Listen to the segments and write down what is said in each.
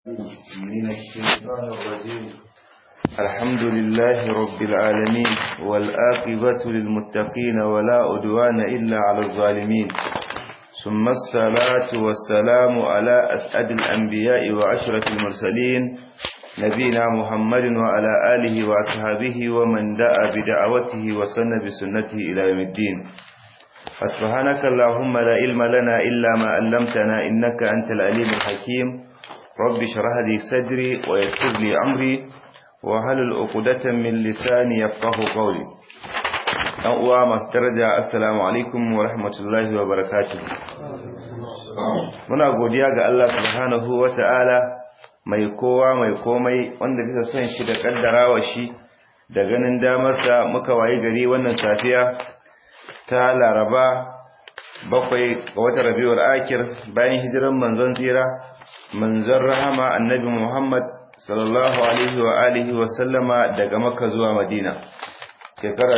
من الشيطان الرجيم الحمد لله رب العالمين والآقبة للمتقين ولا أدوان إلا على الظالمين ثم الصلاة والسلام على أسعد الأنبياء وعشرة المرسلين نبينا محمد وعلى آله وأصحابه ومن دعا بدعوته وسن بسنته إلى يوم الدين فسبحانك اللهم لا علم لنا إلا ما علمتنا إنك أنت العليم الحكيم رب اشرح لي صدري ويسر لي أمري وهل عقدة من لساني يفقه قولي ɗan uwa masu daraja assalamu alaikum wa rahmatullahi wa barakatuh muna godiya ga Allah subhanahu wa ta'ala mai kowa mai komai wanda bisa son shi da kaddarawa shi da ganin damarsa muka wayi gari wannan safiya ta laraba bakwai ga watan rabiul akir bayan hijiran manzon tsira manzon rahama annabi muhammad sallallahu alaihi wa alihi wa sallama daga makka zuwa madina shekara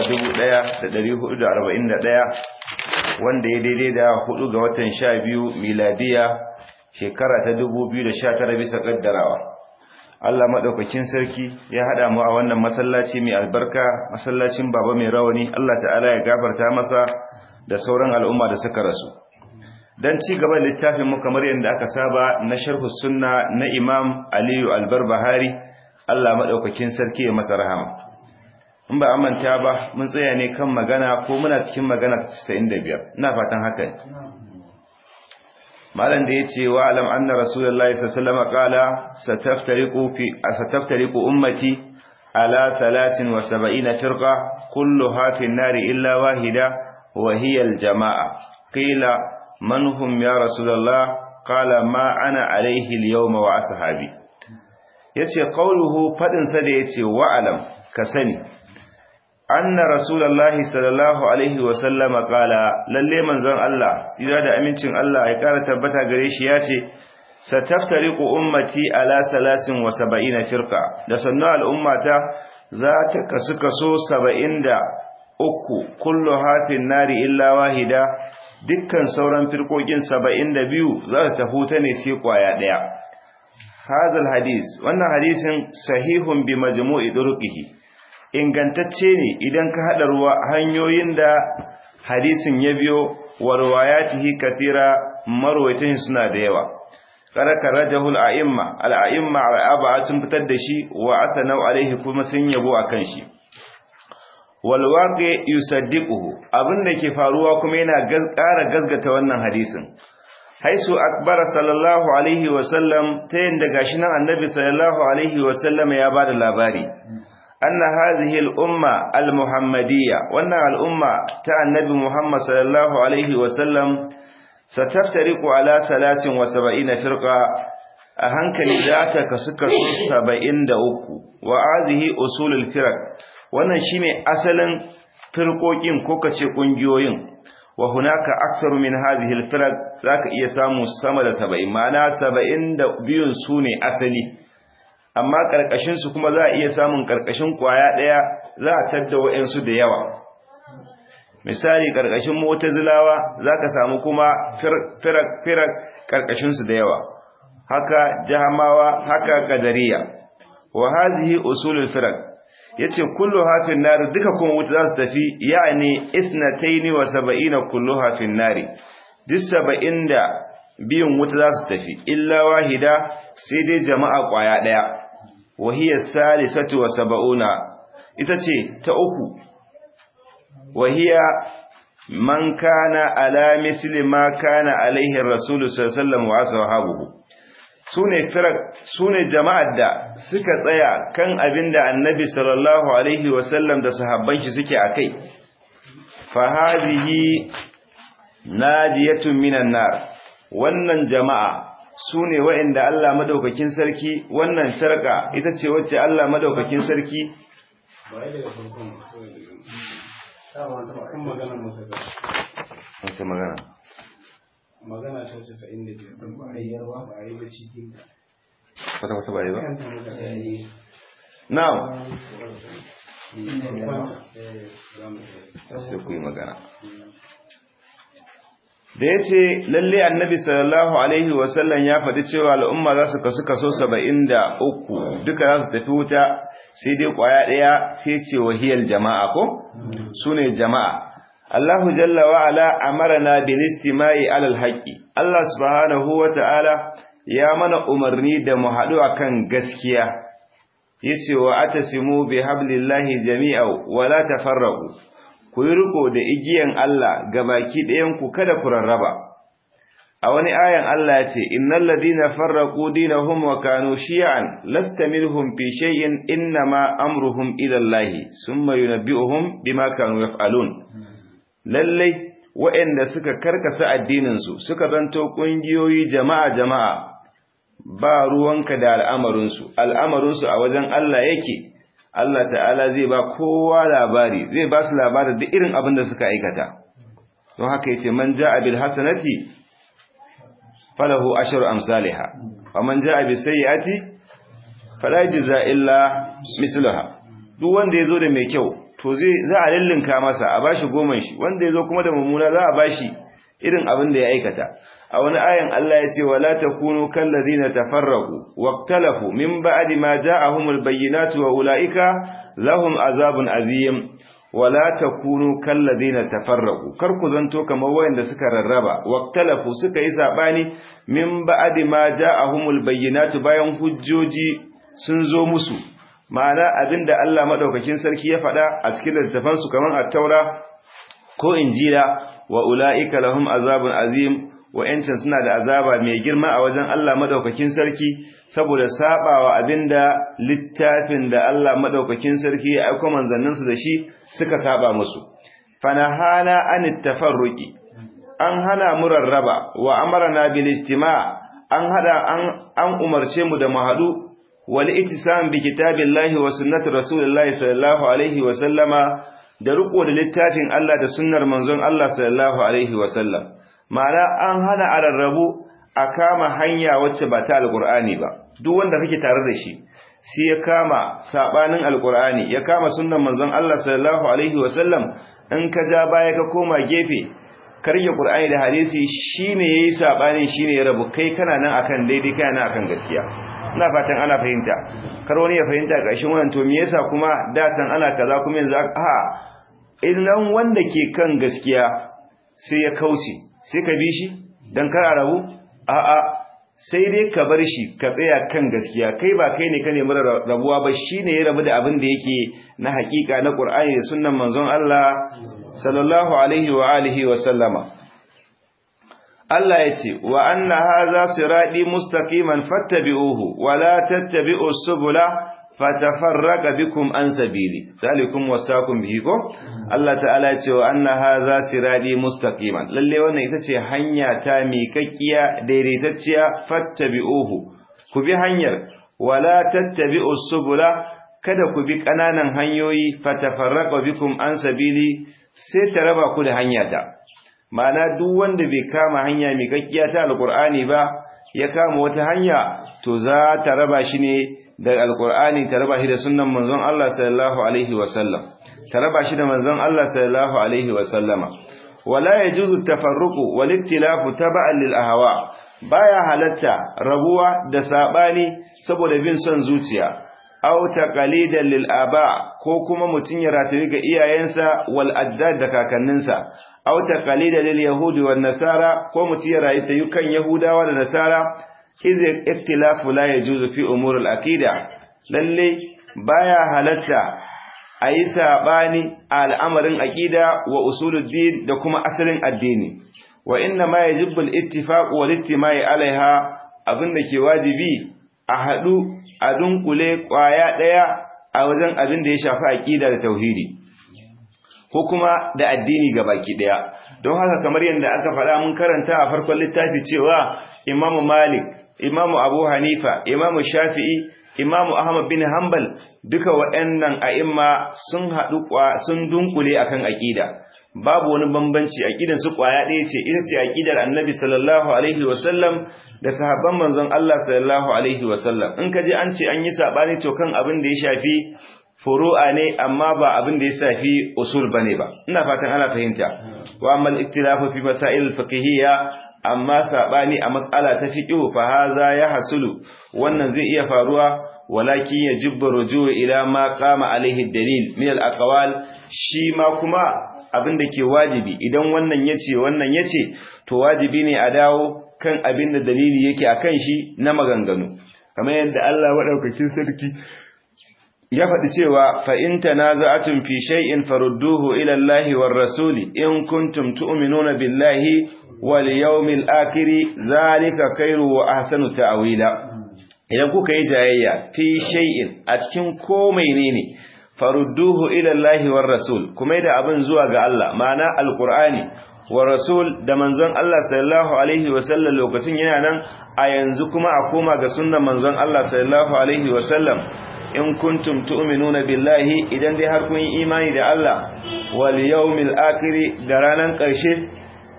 1441 wanda ya daidai da hudu ga watan 12 miladiya shekara ta 2019 bisa kaddarawa Allah madaukakin sarki ya hada mu a wannan masallaci mai albarka masallacin baba mai rawani Allah ta'ala ya gafarta masa da sauran al'umma da suka rasu dan ci gaba da littafin mu kamar yadda aka saba na sharh sunna na Imam Aliyu Albarbahari Allah madaukakin sarki ya masa rahama in ba amanta ba mun tsaya ne kan magana ko muna cikin magana 95 ina fatan haka ne malam da yace wa alam anna rasulullahi sallallahu alaihi wasallam qala sataftariqu fi sataftariqu ummati ala 73 firqa kulluha fi an-nar illa wahida wa hiya al-jamaa qila man hum ya rasulullah qala ma ana alaihi al-yawma wa ashabi yace qawluhu fadin sa da yace wa alam ka sani anna rasulullahi sallallahu alaihi wa sallama qala lalle manzon Allah tsira da amincin Allah ya kara tabbata gare shi yace sataftariqu ummati ala 73 firqa da sannu al'ummata za ta kasu kaso 73 kullu hafin nari illa wahida dukkan sauran firkokin 72 za ta tafuta ne sai kwaya daya hadal hadis wannan hadisin sahihun bi majmu'i durqihi ingantacce ne idan ka haɗa ruwa hanyoyin da hadisin ya biyo wa riwayatihi kathira marwayatan suna da yawa karaka rajahul a'imma al-a'imma aba sun fitar da shi wa athanau alaihi kuma sun yabo akan shi wal waqi yusaddiquhu abinda ke faruwa kuma yana ƙara gazgata wannan hadisin haisu akbara sallallahu alaihi wa sallam ta yanda gashi nan annabi sallallahu alaihi wa sallam ya bada labari أن هذه الأمة المحمدية وأن الأمة تاع النبي محمد صلى الله عليه وسلم ستفترق على ثلاث وسبعين فرقة أهنك لذاتك سكة سبعين دأوكو وهذه أصول الفرق وأن شيني أصلا فرقوكين كوكتش كنجيوين وهناك أكثر من هذه الفرق ذاك إيسامو سمد سبعين معنى سبعين دأبيون سوني أصلي amma ƙarƙashinsu kuma za a iya samun ƙarƙashin ƙwaya ɗaya za a tadda wa'insu da yawa misali ƙarƙashin motazilawa za ka samu kuma firak ƙarƙashinsu da yawa haka jahamawa haka ƙadariya wa hazihi usulul firak yace kullu hafin nari duka kuma wuta za su tafi yani isnataini wa saba'ina kullu hafin nari duk saba'in da biyun wuta za su tafi illa wahida sai dai jama'a ƙwaya ɗaya wahiyar salisatu wa saba'una ita ce ta uku wahiya man kana ala misli ma kana alaihi rasulu sallallahu wa ashabuhu sune firak sune jama'ar da suka tsaya kan abinda annabi sallallahu alaihi wa sallam da sahabban shi suke akai fa hadhihi najiyatun minan nar wannan jama'a su ne wa'inda Allah madaukakin sarki wannan sarka ita ce wacce Allah madaukakin sarki wace magana magana ta wace sa'in da biyar ba a yi yarwa ba a yi da cikin wata wata ba yi ba? na na'am sai ku yi magana da ya ce lalle annabi sallallahu alaihi wasallam ya faɗi cewa al'umma za su kasu kaso saba'in da uku duka za su tafi wuta sai dai ƙwaya ɗaya sai ce wahiyar jama'a ko su ne jama'a Allahu jalla wa ala amarna bil istima'i alal haqqi Allah subhanahu wa ta'ala ya mana umarni da mu haɗu akan gaskiya yace wa atasimu bi hablillahi jami'a wa la tafarraqu ku yi riko da igiyan Allah ga baki ɗayanku kada ku rarraba. A wani ayan Allah ya ce, Innan ladina farraku dinahum wa kanu shi'an, lasta minhum fi shay'in inna ma amruhum ilallahi, sun mayu na bi'uhum bima kanu yaf'alun. Lallai, waɗanda suka karkasa addininsu, suka zanto ƙungiyoyi jama'a jama'a, ba ruwanka da al'amarinsu, al'amarinsu a wajen Allah yake, Allah ta'ala zai ba kowa labari zai ba su labarin da irin abin da suka aikata don haka yace man ja'a bil hasanati falahu ashru amsalha wa man ja'a bis sayyiati fala yujza illa mislaha duk wanda yazo da mai kyau to zai za a lillinka masa a bashi goman shi wanda yazo kuma da mummuna za a bashi irin abin da ya aikata a wani ayan Allah ya ce wala takunu kallazina tafarraqu waqtalafu min ba'di ma ja'ahumul bayyinatu wa ulaika lahum azabun azim wala takunu kallazina tafarraqu kar ku zanto kamar wayanda suka rarraba waqtalafu suka yi sabani min ba'di ma ja'ahumul bayyinatu bayan hujjoji sun zo musu ma'ana abinda Allah madaukakin sarki ya faɗa a cikin littafansu kamar at-taura ko injila wa ulaika lahum azabun azim wa'yancan suna da azaba mai girma a wajen Allah madaukakin sarki saboda sabawa abinda littafin da Allah madaukakin sarki ya aika manzanninsu da shi suka saba musu fanahana anit tafarruqi an hana mu rarraba wa amarna bil istima' an hada an an umarce mu da mu hadu wal ittisam bi kitabillahi wa sunnati rasulillahi sallallahu alaihi wa sallama da riko da littafin Allah da sunnar manzon Allah sallallahu alaihi wa sallam ma'ana an hana a rarrabu a kama hanya wacce ba ta alkur'ani ba duk wanda kake tare da shi sai ya kama sabanin alkur'ani ya kama sunnan manzon Allah sallallahu alaihi wasallam in ka ja baya ka koma gefe karya qur'ani da hadisi shine yayi sabani shine ya rabu kai kana nan akan daidai kana nan akan gaskiya ina fatan ana fahimta kar wani ya fahimta ƙarshen wannan to me yasa kuma da san ana kaza kuma yanzu a idan wanda ke kan gaskiya sai ya kauce sai ka bi shi don kar a rabu a'a sai dai ka bar shi ka tsaya kan gaskiya kai ba kai ne ka nemi rabuwa ba shi ne ya rabu da abin da yake na hakika na ƙur'ani da sunnan manzon Allah sallallahu alaihi wa alihi wa sallama Allah ya ce wa anna hadha sirati mustaqiman fattabi'uhu wa la tattabi'us subula fatafarraqa bikum an sabili zalikum wasaqum bihi ko Allah ta'ala ya ce wa anna hadha sirati mustaqiman lalle wannan ita ce hanya ta miƙaƙiya daidaitacciya fattabi'uhu ku bi hanyar wala tattabi'us subula kada ku bi kananan hanyoyi fatafarraqa bikum an sabili sai ta raba ku da hanya ta ma'ana duk wanda bai kama hanya miƙaƙiya ta alqur'ani ba ya kama wata hanya to za ta raba shi ne da alkur'ani ta raba shi da sunnan manzon Allah sallallahu alaihi wasallam ta raba shi da manzon Allah sallallahu alaihi wasallama wala yajuzu tafarruqu wal iktilafu tab'an lil ahwa baya halatta rabuwa da sabani saboda bin son zuciya aw taqalidan lil aba ko kuma mutun ya rataye ga iyayensa wal addad da kakanninsa aw taqalidan lil yahudi wan nasara ko mutun ya rataye kan yahudawa da nasara idh iktilafu la yajuzu fi umur al aqida lalle baya halatta ayi sabani al'amarin aqida wa usuluddin da kuma asalin addini wa inna ma yajibu al ittifaq wal istima'i alaiha abinda ke wajibi a haɗu a dunkule ƙwaya ɗaya a wajen abin da ya shafi aƙida da tauhidi ko kuma da addini ga baki ɗaya don haka kamar yadda aka faɗa mun karanta a farkon littafi cewa imamu malik imamu abu hanifa imamu shafi'i imamu ahmad bin hanbal duka waɗannan a'imma sun haɗu sun dunkule akan aƙida babu wani bambanci aqidan su kwaya ɗaya ce ita ce aqidar annabi sallallahu alaihi wasallam da sahabban manzon Allah sallallahu alaihi wasallam in ka je an ce an yi sabani to kan abin da ya shafi furu'a ne amma ba abin da ya shafi usul bane ba ina fatan ana fahimta wa amma al-iktilafu fi masail al-fiqhiyya amma sabani a matsala ta fiqh fa haza ya hasulu wannan zai iya faruwa walakin yajibu rujuu ila ma qama alaihi dalil min al-aqwal shi ma kuma abin da ke wajibi idan wannan yace wannan yace to wajibi ne a dawo kan abin da dalili yake akan shi na maganganu kamar yadda Allah madaukakin sarki ya faɗi cewa fa in tanaza'atum fi shay'in farudduhu ila Allahi war rasuli in kuntum tu'minuna billahi wal yawmil akhir zalika khairu wa ahsanu ta'wila idan kuka yi jayayya fi shay'in a cikin ko menene farudduhu ila Allahi war rasul kuma da abin zuwa ga Allah ma'ana alqur'ani wa rasul da manzon Allah sallallahu alaihi wa sallam lokacin yana nan a yanzu kuma a koma ga sunnan manzon Allah sallallahu alaihi wa sallam in kuntum tu'minuna billahi idan dai har kun yi imani da Allah wal yawmil akhir da ranan karshe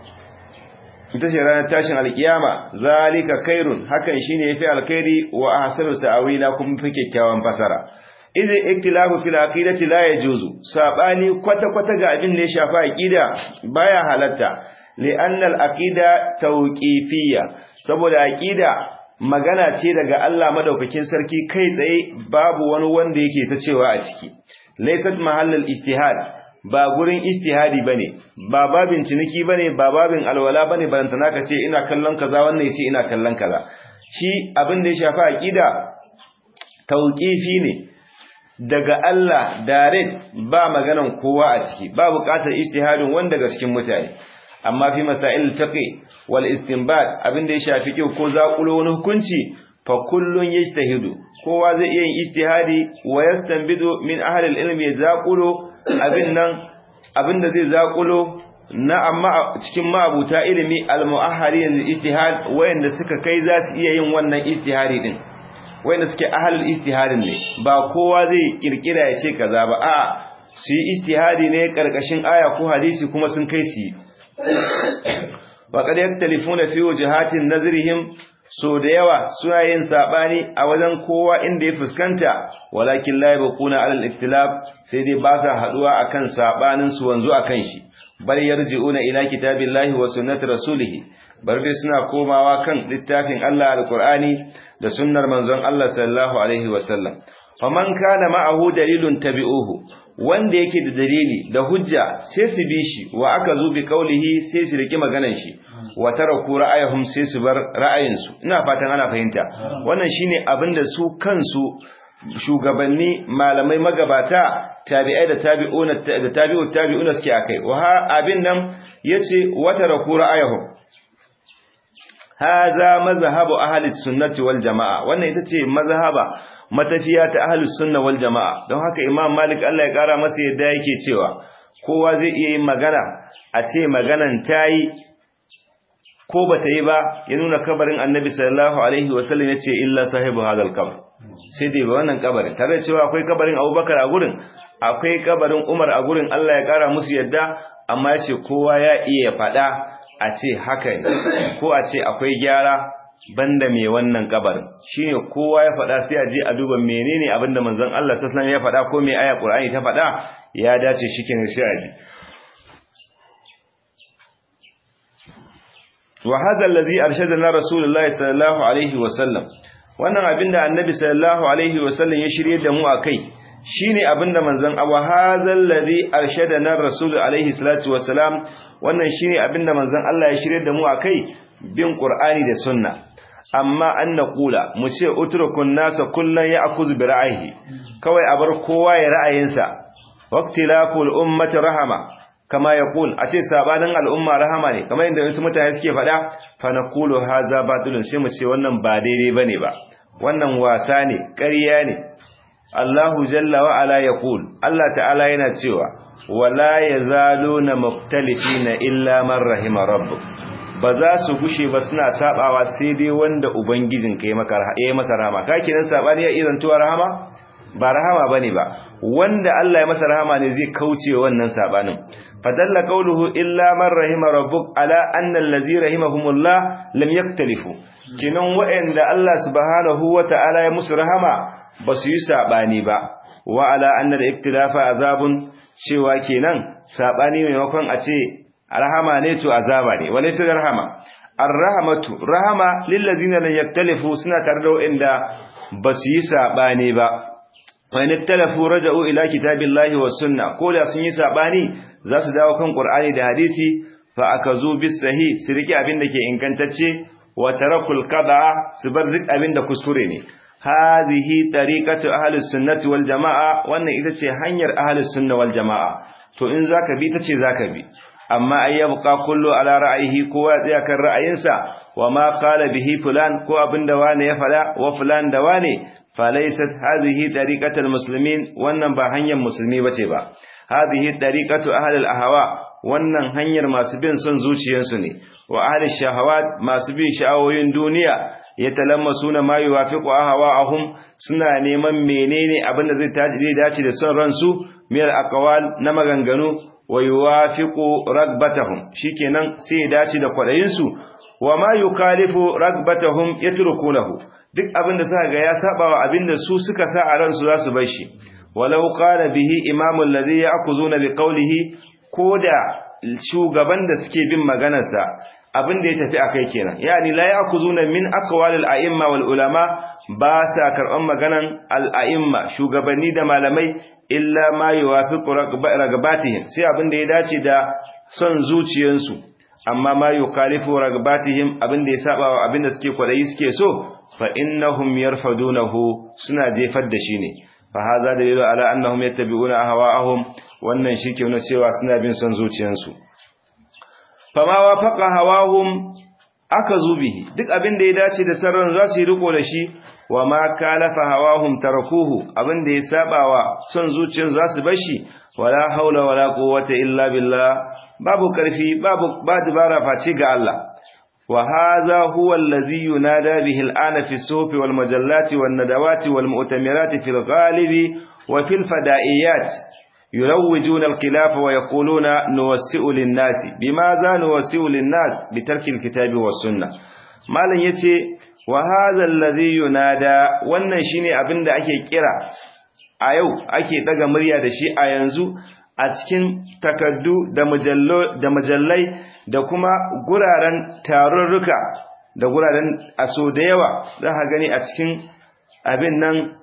ita ce ranar tashin alkiyama zalika khairun hakan shine yafi alkhairi wa ahsanu ta'wila kuma fi kyakkyawan fasara idan iktilafu fil aqidati la yajuzu sabani kwata kwata ga abin da ya shafa aqida baya halatta li'anna al-aqida tawqifiyya saboda aqida magana ce daga Allah madaukakin sarki kai tsaye babu wani wanda yake ta cewa a ciki laysat mahallal ijtihad ba gurin ijtihadi bane ba babin ciniki bane ba babin alwala bane ban tana ka ce ina kallon kaza wannan yace ina kallon kaza shi abin da ya shafi aqida tauqifi ne daga Allah direct ba maganan kowa a ciki ba buƙatar ijtihadin wanda daga cikin mutane amma fi masail fiqh wal istinbat abin da ya shafi kyau ko zakulo wani hukunci fa kullun yajtahidu kowa zai iya yin ijtihadi wa yastanbidu min ahli al-ilm zakulo abin nan abin da zai zakulo na amma cikin ma'abuta ilimi al-mu'ahhalin lil-ijtihad wayanda suka kai za su iya yin wannan ijtihadi din wayanda suke ahlul ijtihadin ne ba kowa zai kirkira ya ce kaza ba a su yi ijtihadi ne karkashin aya ko hadisi kuma sun kai su وقد يختلفون في وجهات نظرهم so da yawa suna yin sabani a wajen kowa inda ya fuskanta walakin la yabquna ala al-ikhtilaf sai dai ba sa haduwa akan sabanin su wanzu akan shi bal yarji'una ila kitabillahi wa sunnati rasulih bar dai suna komawa kan littafin Allah al-Qur'ani da sunnar manzon Allah sallallahu alaihi wa sallam faman kana ma'ahu dalilun tabi'uhu wanda yake da dalili da hujja sai su bi shi wa aka zo bi kaulihi sai su riki maganar shi wa taraku ra'ayhum sai su bar ra'ayinsu ina fatan ana fahimta wannan shine abinda su kansu shugabanni malamai magabata tabi'ai da tabi'una da tabi'ut tabi'una suke akai wa abin nan yace wa taraku ra'ayhum hadha mazhabu ahli sunnati wal jamaa wannan ita ce mazhaba matafiya ta ahlus sunna wal jamaa don haka imam malik Allah ya kara masa yadda yake cewa kowa zai iya yin magana a ce maganan tayi ko bata yi ba ya nuna kabarin annabi sallallahu alaihi wasallam yace illa sahibu hadal qabr sai dai ba wannan kabarin tare da cewa akwai kabarin abubakar a gurin akwai kabarin umar a gurin Allah ya kara musu yadda amma yace kowa ya iya faɗa a ce haka ko a ce akwai gyara banda mai wannan kabarin shine kowa ya faɗa sai a je a duba menene abinda manzon Allah sallallahu alaihi wasallam ya faɗa ko mai aya Qur'ani ta faɗa ya dace shikin shari'i wa hadha alladhi arshadana rasulullahi sallallahu alaihi wasallam wannan abinda annabi sallallahu alaihi wasallam ya shirye da mu akai shine abinda manzon awa hadha alladhi arshadana rasul alaihi salatu wasalam wannan shine abinda manzon Allah ya shirye da mu akai bin qur'ani da sunna amma an naqula mu ce utrukun nasa kullan ya'khuz bi ra'ayi kawai a bar kowa ya ra'ayinsa waqtilaful ummati rahama kama yaqul a ce sabanin al'umma rahama ne kamar yadda wasu mutane suke faɗa fa naqulu hadha batilun sai mu ce wannan ba daidai bane ba wannan wasa ne ƙarya ne Allahu jalla wa ala yaqul Allah ta'ala yana cewa wala yazaluna mukhtalifina illa man rahima rabbuk ba za su gushe ba suna sabawa sai dai wanda ubangijin ka yi maka ya masa rahama ka kiran sabani ya izantuwa rahama ba rahama bane ba wanda Allah ya masa rahama ne zai kauce wannan sabanin fadalla qawluhu illa man rahima rabbuk ala anna allazi rahimahumullah lam yaktalifu kinan wa'anda Allah subhanahu wata'ala ya musu rahama ba su yi sabani ba wa ala anna al-iktilafa azabun cewa kenan sabani maimakon a ce rahama ne to azaba ne walaysa rahama ar-rahmatu rahama lil ladina lam yaktalifu suna tare da wanda ba su yi sabani ba wa in iktalafu raja'u ila kitabillahi was sunna ko da sun yi sabani za su dawo kan qur'ani da hadisi fa akazu bis sahih su riki abin da ke ingantacce wa tarakul qada su bar duk abin da kuskure ne hadhihi tariqatu ahli sunnati wal jamaa wannan ita ce hanyar ahli sunna wal jamaa to in zaka bi tace zaka bi amma ay yabqa kullu ala ra'yihi kowa tsaya kan ra'ayinsa wa ma qala bihi fulan ko abinda wane ya fada wa fulan da wane falaysat hadhihi tariqatul muslimin wannan ba hanyar musulmi bace ba hadhihi tariqatu ahli al-ahwa wannan hanyar masu bin son zuciyarsu ne wa ahli shahawat masu bin sha'awoyin duniya yatalammasuna ma yuwafiqu ahwa'ahum suna neman menene abinda zai dace da son ransu miyar aqwal na maganganu wa yuwafiqu ragbatahum shikenan sai ya dace da kwadayin su wa ma yukalifu ragbatahum yatrukunahu duk abinda suka ga ya saba wa abinda su suka sa a ransu za su bar shi walau qala bihi imamul ladhi ya'khuduna biqawlihi koda shugaban da suke bin maganarsa abinda ya tafi akai kenan yani la ya'khuduna min aqwalil a'imma wal ulama ba sa karban maganan al a'imma shugabanni da malamai illa ma yuwafiqu ragabatihim sai abinda ya dace da son zuciyansu amma ma yukalifu ragabatihim abinda ya saba wa abinda suke kwadayi suke so fa innahum yarfadunahu suna jefar da shi ne fa hadha dalilu ala annahum yattabi'una ahwa'ahum wannan shike nuna cewa suna bin son zuciyansu fa ma wafaqa hawahum akazu bihi duk abinda ya dace da sarran za su yi riko da shi wa ma kalafa hawahum tarakuhu abinda ya sabawa son zuciyar za su bashi wala haula wala quwwata illa billah babu karfi babu ba dubara face ga Allah wa hadha huwa allazi yunada bihi al'ana fi suhufi wal majallati wan nadawati wal mu'tamirati fil ghalibi wa fil fada'iyat يروجون الخلاف ويقولون نوسئ للناس بماذا نوسئ للناس بترك الكتاب والسنة مالن yace wa hadha alladhi yunada wannan shine abinda ake kira a yau ake daga murya da shi a yanzu a cikin takaddu da mujallo da mujallai da kuma guraren tarurruka da guraren aso da yawa za ka gani a cikin abin nan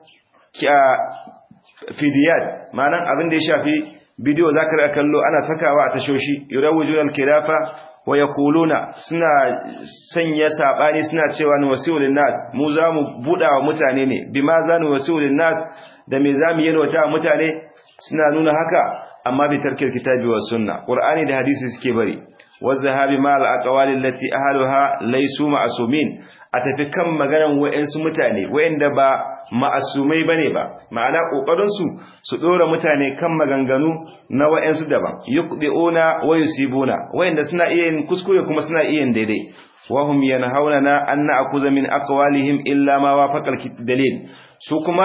fidiyat ma'anan abin da ya shafi bidiyo za ka kallo ana sakawa a tashoshi yurawujun al-kilafa wa yaquluna suna sanya sabani suna cewa ni wasiulin nas mu za mu buda wa mutane ne bima za ni wasiulin nas da me za mu yalwata mutane suna nuna haka amma bi tarkil kitabi was sunna qur'ani da hadisi suke bari wazahabi ma al-aqwali allati ahluha laysu ma'sumin a tafi kan maganan wayansu mutane wayanda ba ma'asumai bane ba ma'ana kokarin su su dora mutane kan maganganu na wayansu daban yuqdiuna wa yusibuna wayanda suna iya yin kuskure kuma suna iya yin daidai wa hum yanhauna an na'khudha min aqwalihim illa ma wafaqa dalil su kuma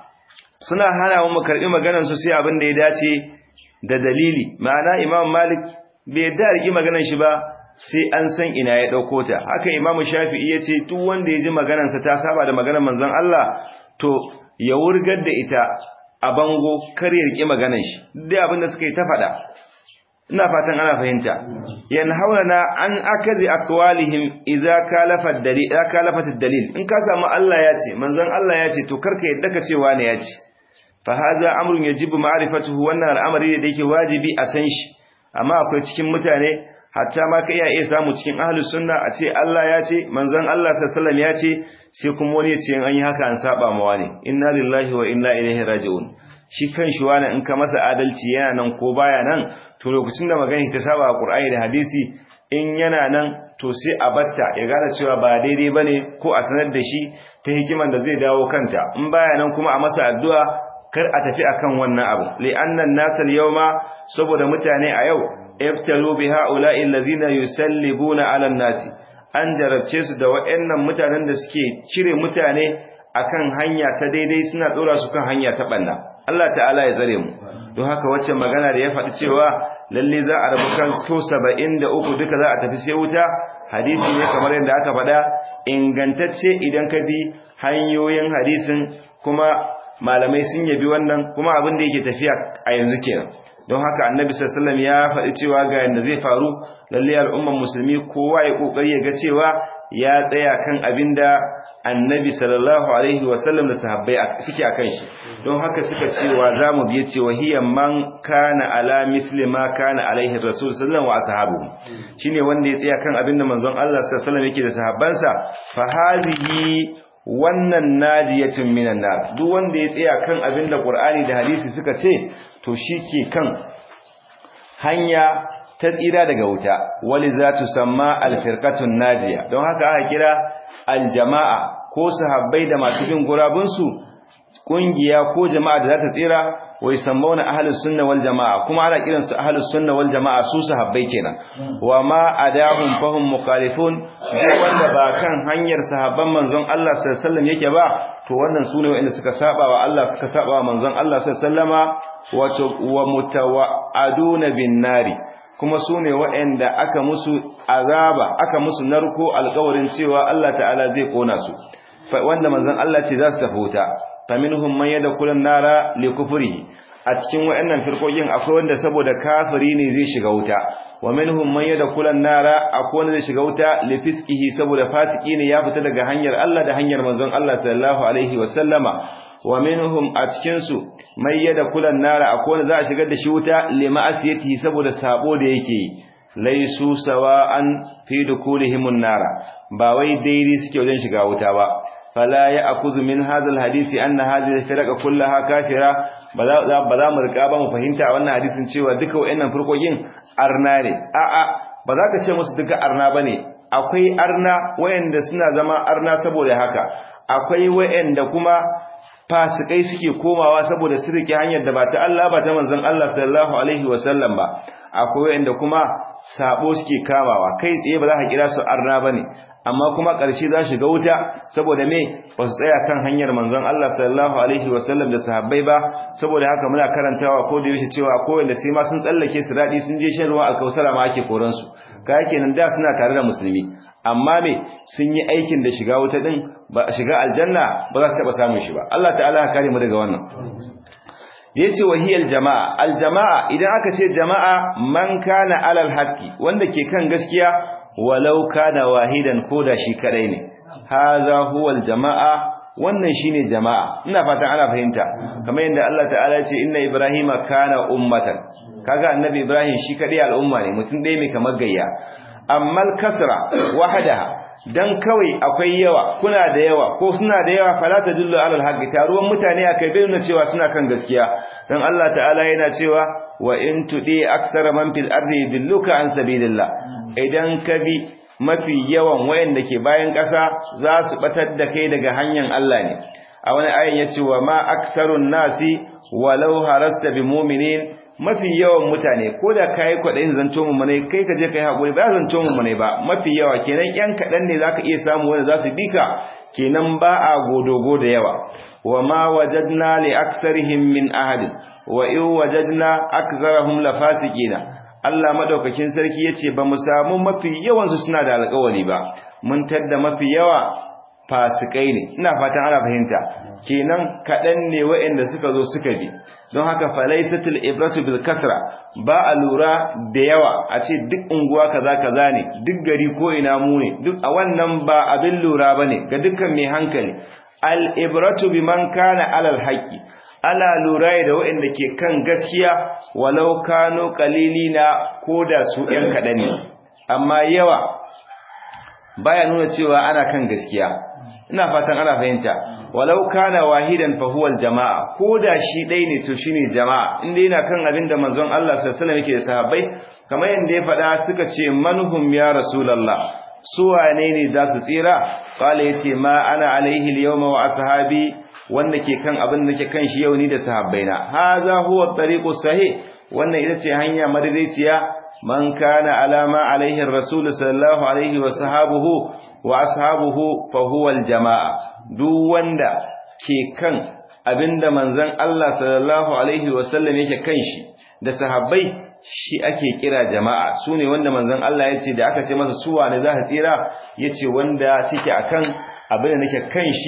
suna hana mu karbi maganan su sai abin da ya dace da dalili ma'ana imam malik bai da riki maganar shi ba sai an san ina ya dauko ta haka imam shafi'i yace duk wanda ya ji maganar sa ta saba da maganar manzon Allah to ya wurgar da ita a bango kar ya riki maganar shi duk abin da suka yi ta fada ina fatan ana fahimta yanhauna an akazi aqwalihim idza kalafa dalil idza kalafat dalil in ka samu Allah ya ce manzon Allah ya ce to karka yadda ka ce wani ya ce fa hadha amrun yajibu ma'rifatuhu wannan al'amari da yake wajibi a san shi amma akwai cikin mutane hatta ma ka iya iya samu cikin ahlus sunna a ce Allah ya ce manzon Allah sallallahu ya ce sai kuma wani ya ce an yi haka an saba ma wani inna lillahi wa inna ilaihi raji'un shi kan shi wani in ka masa adalci yana nan ko baya nan to lokacin da magana ta saba a Qur'ani da hadisi in yana nan to sai a batta ya gane cewa ba daidai bane ko a sanar da shi ta hikiman da zai dawo kanta in baya nan kuma a masa addu'a kar a tafi akan wannan abu li'annan nasal yawma saboda mutane a yau iftalu bi ha'ula'i allazina yusallibuna 'ala an-nasi an jarabce su da waɗannan mutanen da suke cire mutane akan hanya ta daidai suna tsora su kan hanya ta balla Allah ta'ala ya tsare mu don haka wacce magana da ya faɗi cewa lalle za a rabu kan ko 73 duka za a tafi sai wuta hadisi ne kamar yadda aka faɗa ingantacce idan ka bi hanyoyin hadisin kuma malamai sun yabi wannan kuma abin da yake tafiya a yanzu kenan don haka annabi sallallahu alaihi ya faɗi cewa ga yanda zai faru lalle al'umman musulmi kowa ya kokari ya ga cewa ya tsaya kan abinda annabi sallallahu alaihi wasallam da sahabbai suke akan shi don haka suka cewa zamu biye cewa hiya man kana ala misli ma kana alaihi rasul sallallahu wa ashabu shine wanda ya tsaya kan abinda manzon Allah sallallahu alaihi wasallam yake da sahabbansa fa hadhihi wannan nadiyatun minan nar duk wanda ya tsaya kan abinda qur'ani da hadisi suka ce to shike kan hanya ta tsira daga wuta wali za tu samma alfirqatun najiya don haka aka kira aljama'a ko sahabbai da masu bin gurabunsu kungiya ko jama'a da za ta tsira wai sammauna ahlus sunna wal jama'a kuma ana kiran su ahlus sunna wal jama'a su sahabbai kenan wa ma adahum fahum mukhalifun duk wanda ba kan hanyar sahabban manzon Allah sallallahu alaihi wasallam yake ba to wannan sune wanda suka saba wa Allah suka saba wa manzon Allah sallallahu alaihi wasallama wato wa mutawaaduna bin nari kuma su ne waɗanda aka musu azaba aka musu narko alƙawarin cewa Allah ta'ala zai kona su wanda manzon Allah ce za su tafi wuta faminhum man yadkhulun nara li kufrihi a cikin waɗannan firkokin akwai wanda saboda kafiri ne zai shiga wuta wa minhum man yadkhulun nara akwai wanda zai shiga wuta li fisqihi saboda fasiki ne ya fita daga hanyar Allah da hanyar manzon Allah sallallahu alaihi wa sallama wa minhum a cikin su mai yada kulan nara akwai wanda za a shigar da shi wuta lima'asiyatihi saboda sabo da yake yi laisu sawa'an fi dukulihimun nara ba wai daidai suke wajen shiga wuta ba fala ya akuzu min hadal hadisi anna hadhihi firqa kullaha kafira ba za ba za mu rika ba mu fahimta a wannan hadisin cewa duka wayannan furkokin arna ne a'a ba za ka ce musu duka arna bane akwai arna wayanda suna zama arna saboda haka akwai wayanda kuma fasikai suke komawa saboda su rike hanyar da ba ta Allah ba ta manzon Allah sallallahu alaihi wasallam ba akwai wanda kuma sabo suke kamawa kai tsaye ba za ka kira su arna bane amma kuma ƙarshe za shiga wuta saboda me ba su tsaya kan hanyar manzon Allah sallallahu alaihi wasallam da sahabbai ba saboda haka muna karantawa ko da yaushe cewa ko wanda sai ma sun tsallake su dadi sun je shan ruwa a kausara ma ake koran su ka yake nan da suna tare da musulmi amma me sun yi aikin da shiga wuta din ba shiga aljanna ba za su taba samun shi ba Allah ta'ala ya kare mu daga wannan yace wahiyal jama'a aljama'a idan aka ce jama'a man kana alal haqqi wanda ke kan gaskiya walau kana wahidan koda shi kadai ne hadha huwal jama'a wannan shine jama'a ina fatan ana fahimta kamar yadda Allah ta'ala ya ce inna ibrahima kana ummatan kaga annabi ibrahim shi kadai al'umma ne mutum dai mai kamar gayya amma kasra wahdaha dan kawai akwai yawa kuna da yawa ko suna da yawa fala tadullu ala alhaqi taruwan mutane akai bai nuna cewa suna kan gaskiya dan Allah ta'ala yana cewa wa in tudi aksara man fil ardi yudilluka an sabilillah idan ka bi mafi yawan wayanda ke bayan ƙasa za su batar da kai daga hanyar Allah ne a wani ayin yace wa ma aksarun nasi walau harasta bi mu'minin mafi yawan mutane ko da kai kwadayin zanto mu ne kai ka je kai hakuri ba zanto mu ne ba mafi yawa kenan yan kadan ne zaka iya samu wanda za su bika kenan ba a godogo da yawa wa ma wajadna li aksarihim min ahad wa in wajadna aktharahum lafasiqina Allah madaukakin sarki yace ba mu samu mafi yawan su suna da alƙawari ba mun tadda mafi yawa fasikai ne ina fatan ana fahimta kenan kadan ne waɗanda suka zo suka bi don haka falaisatul ibratu bil kasra ba a lura da yawa a ce duk unguwa kaza kaza ne duk gari ko ina mu ne duk a wannan ba abin lura bane ga dukkan mai hankali al ibratu biman kana alal haqqi ala lura da waɗanda ke kan gaskiya walau kano qalilina koda su ɗan kaɗan ne amma yawa baya nuna cewa ana kan gaskiya ina fatan ana fahimta walau kana wahidan fa huwa aljamaa koda shi dai ne to shine jama'a inda yana kan abin da manzon Allah sallallahu alaihi wasallam yake da sahabbai kamar yanda ya faɗa suka ce manhum ya rasulullah su wane ne za su tsira qala yace ma ana alaihi alyawma wa ashabi wanda ke kan abin da ke kan shi yau ni da sahabbaina hadha huwa at-tariqu sahih wannan ita ce hanya madaidaiciya man kana alama alaihi rasul sallallahu alaihi wa sahabuhu wa ashabuhu fa huwa aljamaa duk wanda ke kan abinda manzon Allah sallallahu alaihi wa sallam yake kan shi da sahabbai shi ake kira jama'a sune wanda manzon Allah yace da aka ce masa su wane za su tsira yace wanda suke akan abinda nake kan shi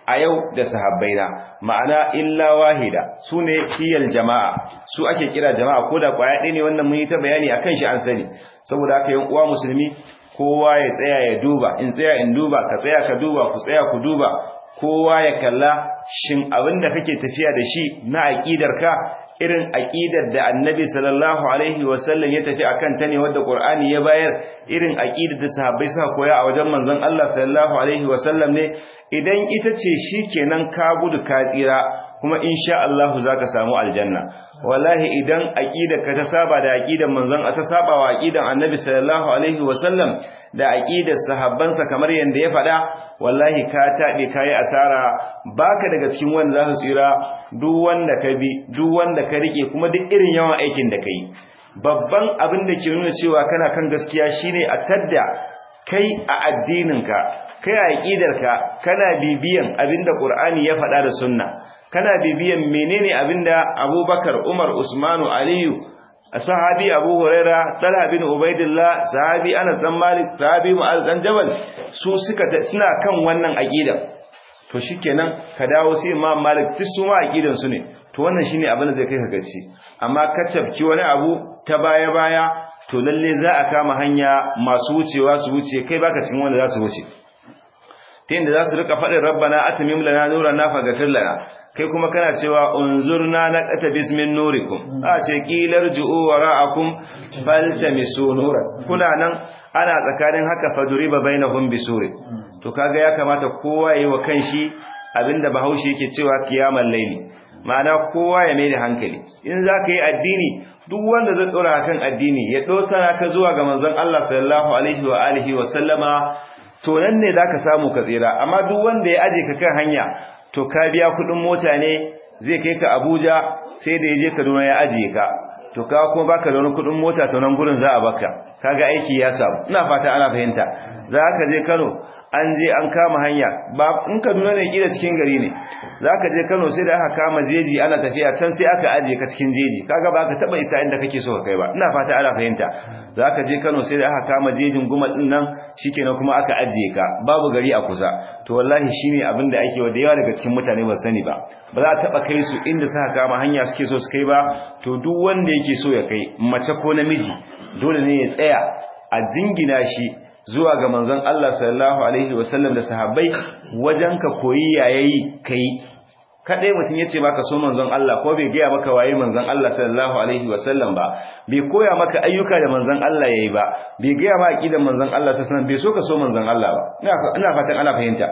a yau da sahabbaina ma'ana illa wahida sune hiyal jama'a su ake kira jama'a ko da kwaya ɗaya ne wannan mun yi ta bayani akan shi an sani saboda haka yan uwa musulmi kowa ya tsaya ya duba in tsaya in duba ka tsaya ka duba ku tsaya ku duba kowa ya kalla shin abin da kake tafiya da shi na aqidarka irin aqidar da annabi sallallahu alaihi wasallam ya tafi akan ta ne wanda qur'ani ya bayar irin aqidar da sahabbai suka koya a wajen manzon Allah sallallahu alaihi wasallam ne idan ita ce shikenan ka gudu ka tsira kuma insha Allah zaka samu aljanna wallahi idan aqidarka ta saba da aqidar manzon ta saba wa aqidar annabi sallallahu alaihi wasallam da aqidar sahabbansa kamar yanda ya faɗa wallahi ka taɗe ka yi asara baka daga cikin wanda za su tsira duk wanda ka bi duk wanda ka rike kuma duk irin yawan aikin da ka yi babban abin da ke nuna cewa kana kan gaskiya shine a tadda kai a addininka kai a aqidarka kana bibiyan abinda qur'ani ya faɗa da sunna kana bibiyan menene abinda abubakar umar usmanu aliyu sahabi abu huraira talha bin ubaidillah sahabi anas dan malik sahabi mu'az dan jabal su suka suna kan wannan aqida to shikenan ka dawo sai imam malik duk su ma aqidan su ne to wannan shine abin da zai kai ka gaci amma ka tabki wani abu ta baya baya to lalle za a kama hanya masu wucewa su wuce kai baka cikin wanda za su wuce ta yadda za su rika faɗin rabbana atimim lana nurana faghfir lana kai kuma kana cewa unzurna na qata bismin nurikum a ce qilar ju'u wara'akum faltamisu nuran kuna nan ana tsakanin haka faduriba bainahum bisuri to kaga ya kamata kowa yayi wa kanshi abinda bahaushe yake cewa kiyamar laili ma'ana kowa ya mai da hankali in zaka yi addini duk wanda zai dora kan addini ya dosana ka zuwa ga manzon Allah sallallahu alaihi wa alihi wa sallama to nan ne zaka samu ka tsira amma duk wanda ya aje ka kan hanya to ka biya kudin mota ne zai kai ka Abuja sai da yaje Kaduna ya ajiye ka to ka kuma baka da wani kudin mota to nan gurin za a baka kaga aiki ya samu ina fata ana fahimta za ka je Kano an je an kama hanya ba in Kaduna ne kila cikin gari ne zaka je Kano sai da aka kama jeji ana tafiya can sai aka ajiye ka cikin jeji kaga ba ka taba isa inda kake so ka kai ba ina fata ana fahimta zaka je Kano sai da aka kama jejin gumal din nan shikenan kuma aka ajiye ka babu gari a kusa to wallahi shine abin da ake da yawa daga cikin mutane ba sani ba ba za a taba kai su inda suka kama hanya suke so su kai ba to duk wanda yake so ya kai mace ko namiji dole ne ya tsaya a jingina shi zuwa ga manzon Allah sallallahu alaihi wasallam da sahabbai wajen ka koyi yayayi kai kadai mutum yace maka so manzon Allah ko bai gaya maka waye manzon Allah sallallahu alaihi wasallam ba bai koya maka ayyuka da manzon Allah yayi ba bai gaya maka aqidan manzon Allah sallallahu alaihi wasallam bai so ka so manzon Allah ba ina ina fatan ana fahimta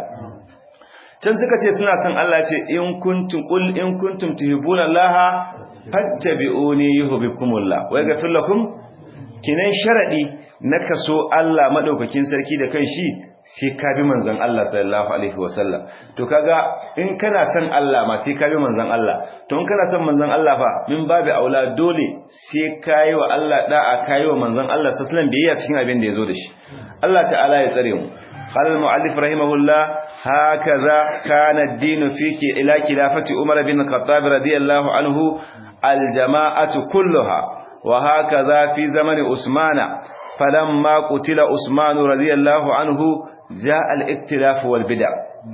can suka ce suna son Allah ce in kuntum qul in kuntum tuhibbuna Allah fattabi'uni yuhibbukumullah wa yaghfir lakum kinan sharadi na kaso Allah madaukakin sarki da kan shi sai ka bi manzon Allah sallallahu alaihi wasallam to kaga in kana son Allah ma sai ka bi manzon Allah to in kana son manzon Allah fa min babu aula dole sai kai wa Allah da'a kai wa manzon Allah sallallahu alaihi wasallam biyayya cikin abin da yazo da shi Allah ta'ala ya tsare mu قال المؤلف رحمه الله هكذا كان الدين فيك إلى خلافة عمر بن الخطاب رضي الله عنه الجماعة كلها وهكذا في زمن عثمان فلما قتل عثمان رضي الله عنه جاء الاختلاف والبدع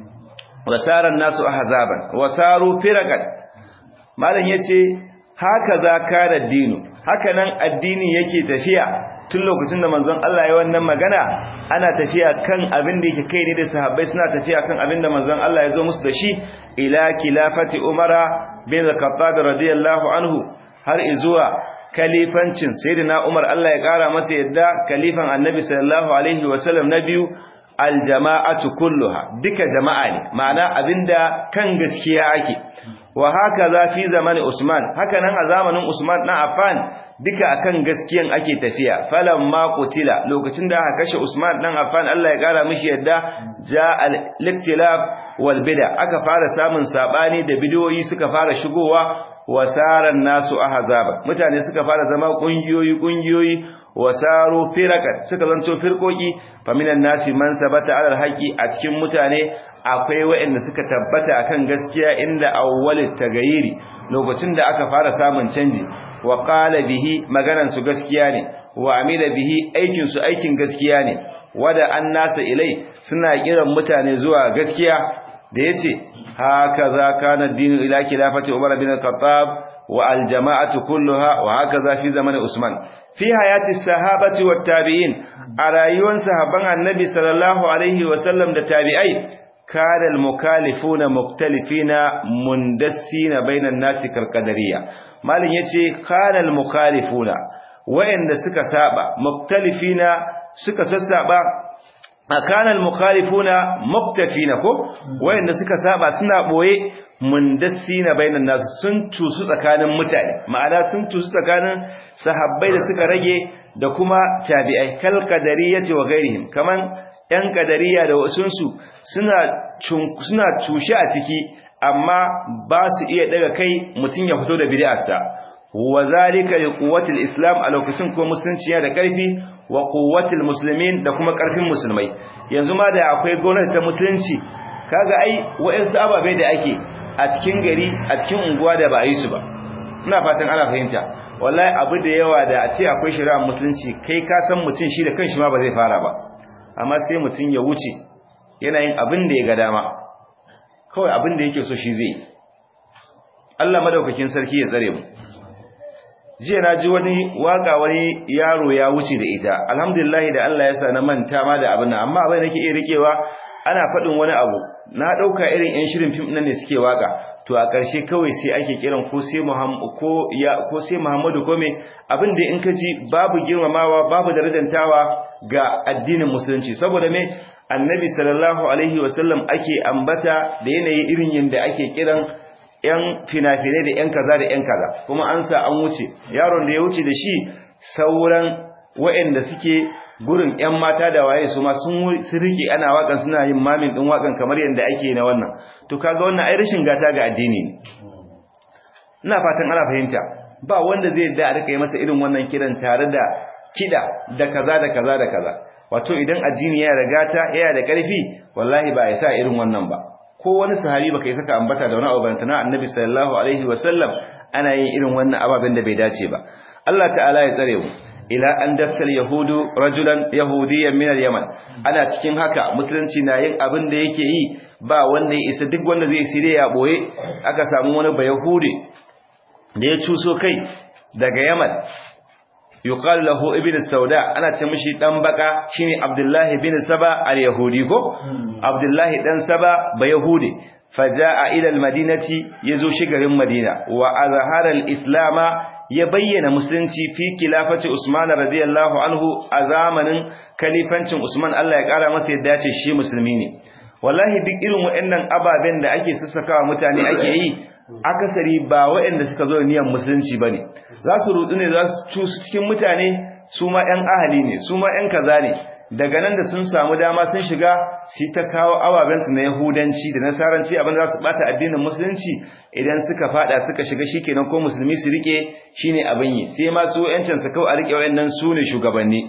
وسار الناس أحزابا وساروا فرقا malam yace hakaza kana dinu hakanan addini yake tafiya tun lokacin da manzon Allah ya wannan magana ana tafiya kan abin da yake kai ne da sahabbai suna tafiya kan abin da manzon Allah ya zo musu da shi ila khilafati umara bin al-khattab radiyallahu anhu har izuwa kalifancin sayyidina Umar Allah ya kara masa yadda kalifan Annabi sallallahu alaihi wasallam na biyu aljama'atu kulluha duka jama'a ne ma'ana abinda kan gaskiya ake wa haka za fi zamanin Usman haka nan a zamanin Usman na Affan duka akan gaskiyan ake tafiya falamma qutila lokacin da aka kashe Usman dan Affan Allah ya kara mishi yadda ja al-iktilaf wal bid'a aka fara samun sabani da bidiyoyi suka fara shigowa wasaran nasu ahzaba mutane suka fara zama kungiyoyi kungiyoyi wasaru firakat suka zanto firkoki faminan nasi man sabata alal haqi a cikin mutane akwai waɗanda suka tabbata akan gaskiya inda awwalit tagayiri lokacin da aka fara samun canji wa qala bihi maganan su gaskiya ne wa amila bihi aikin su aikin gaskiya ne wada an nasa ilai suna kiran mutane zuwa gaskiya da yace hakaza kana ad-din ila khilafati Umar bin al-Khattab wa al-jama'atu kulluha wa hakaza fi zaman Usman fi hayati sahabati wat tabi'in a rayuwar sahabban annabi sallallahu alaihi wa sallam da tabi'ai kana al-mukalifuna muktalifina mundassina bainan nasi kal qadariyya malin yace kana al-mukalifuna wa'anda suka saba muktalifina suka sassaba akana al-mukhalifuna muktafina ko wayanda suka saba suna boye mundassina bainan nas sun tusu tsakanin mutane ma'ana sun tusu tsakanin sahabbai da suka rage da kuma tabi'ai kal qadariyati wa ghairihim kaman yan qadariya da wasunsu suna suna tushe a ciki amma ba su iya daga kai mutun ya fito da bid'arsa wa zalika liquwwati al-islam a lokacin ko musulunci ya da karfi wa quwwatil muslimin da kuma karfin musulmai yanzu ma da akwai gwamnati ta musulunci kaga ai wayansu ababai da ake a cikin gari a cikin unguwa da ba a yi su ba ina fatan ana fahimta wallahi abu da yawa da a ce akwai shari'ar musulunci kai ka san mutum shi da kanshi ma ba zai fara ba amma sai mutum ya wuce yana yin abin da ya ga dama kawai abin da yake so shi zai Allah madaukakin sarki ya tsare mu jiya na ji wani waka wani yaro ya wuce da ita alhamdulillah da Allah ya sa na manta ma da abin nan amma abin nake iya rikewa ana faɗin wani abu na ɗauka irin yan shirin fim nan ne suke waka to a ƙarshe kawai sai ake kiran ko sai Muhammadu ko ya ko sai Muhammadu ko me abin da in ka ji babu girmamawa babu darajantawa ga addinin musulunci saboda me annabi sallallahu alaihi wasallam ake ambata da yanayi irin yanda ake kiran ‘yan fina-finai da ‘yan kaza da ‘yan kaza kuma an sa an wuce yaron da ya wuce da shi sauran waɗanda suke gurin ‘yan mata da waye su ma sun rike ana waƙan suna yin mamin ɗin waƙan kamar yadda ake na wannan to kaga wannan ai rashin gata ga addini ne ina fatan ana fahimta ba wanda zai da a rika yi masa irin wannan kiran tare da kiɗa da kaza da kaza da kaza wato idan addini yana da gata yana da ƙarfi wallahi ba ya sa irin wannan ba ko wani sahabi baka yi saka ambata da wani abu na annabi sallallahu alaihi wasallam ana yin irin wannan ababen da bai dace ba Allah ta'ala ya tsare mu ila an dassal yahudu rajulan yahudiyyan min al-yaman ana cikin haka musulunci na yin abin da yake yi ba wanda ya isa duk wanda zai sire ya boye aka samu wani bayahudi da ya cuso kai daga yaman yuqalu lahu ibnu sauda ana ce mishi dan baka shine abdullahi bin saba al-yahudi ko abdullahi dan saba ba yahudi faja'a ila al-madinati yazo shi garin madina wa azhara al-islama ya bayyana musulunci fi khilafati usman radiyallahu anhu a zamanin kalifancin usman Allah ya kara masa yadda ce shi musulmi ne wallahi duk irin waɗannan ababen da ake sassakawa mutane ake yi akasari ba waɗanda suka zo niyyar musulunci bane za su rudu ne za su cusu cikin mutane su ma ƴan ahali ne su ma ƴan kaza ne daga nan da sun samu dama sun shiga su ta kawo ababen su na yahudanci da nasaranci abin da za su bata addinin musulunci idan suka fada suka shiga shikenan ko musulmi su rike shine abin yi sai ma su ƴancin su kawai a rike wayannan su ne shugabanni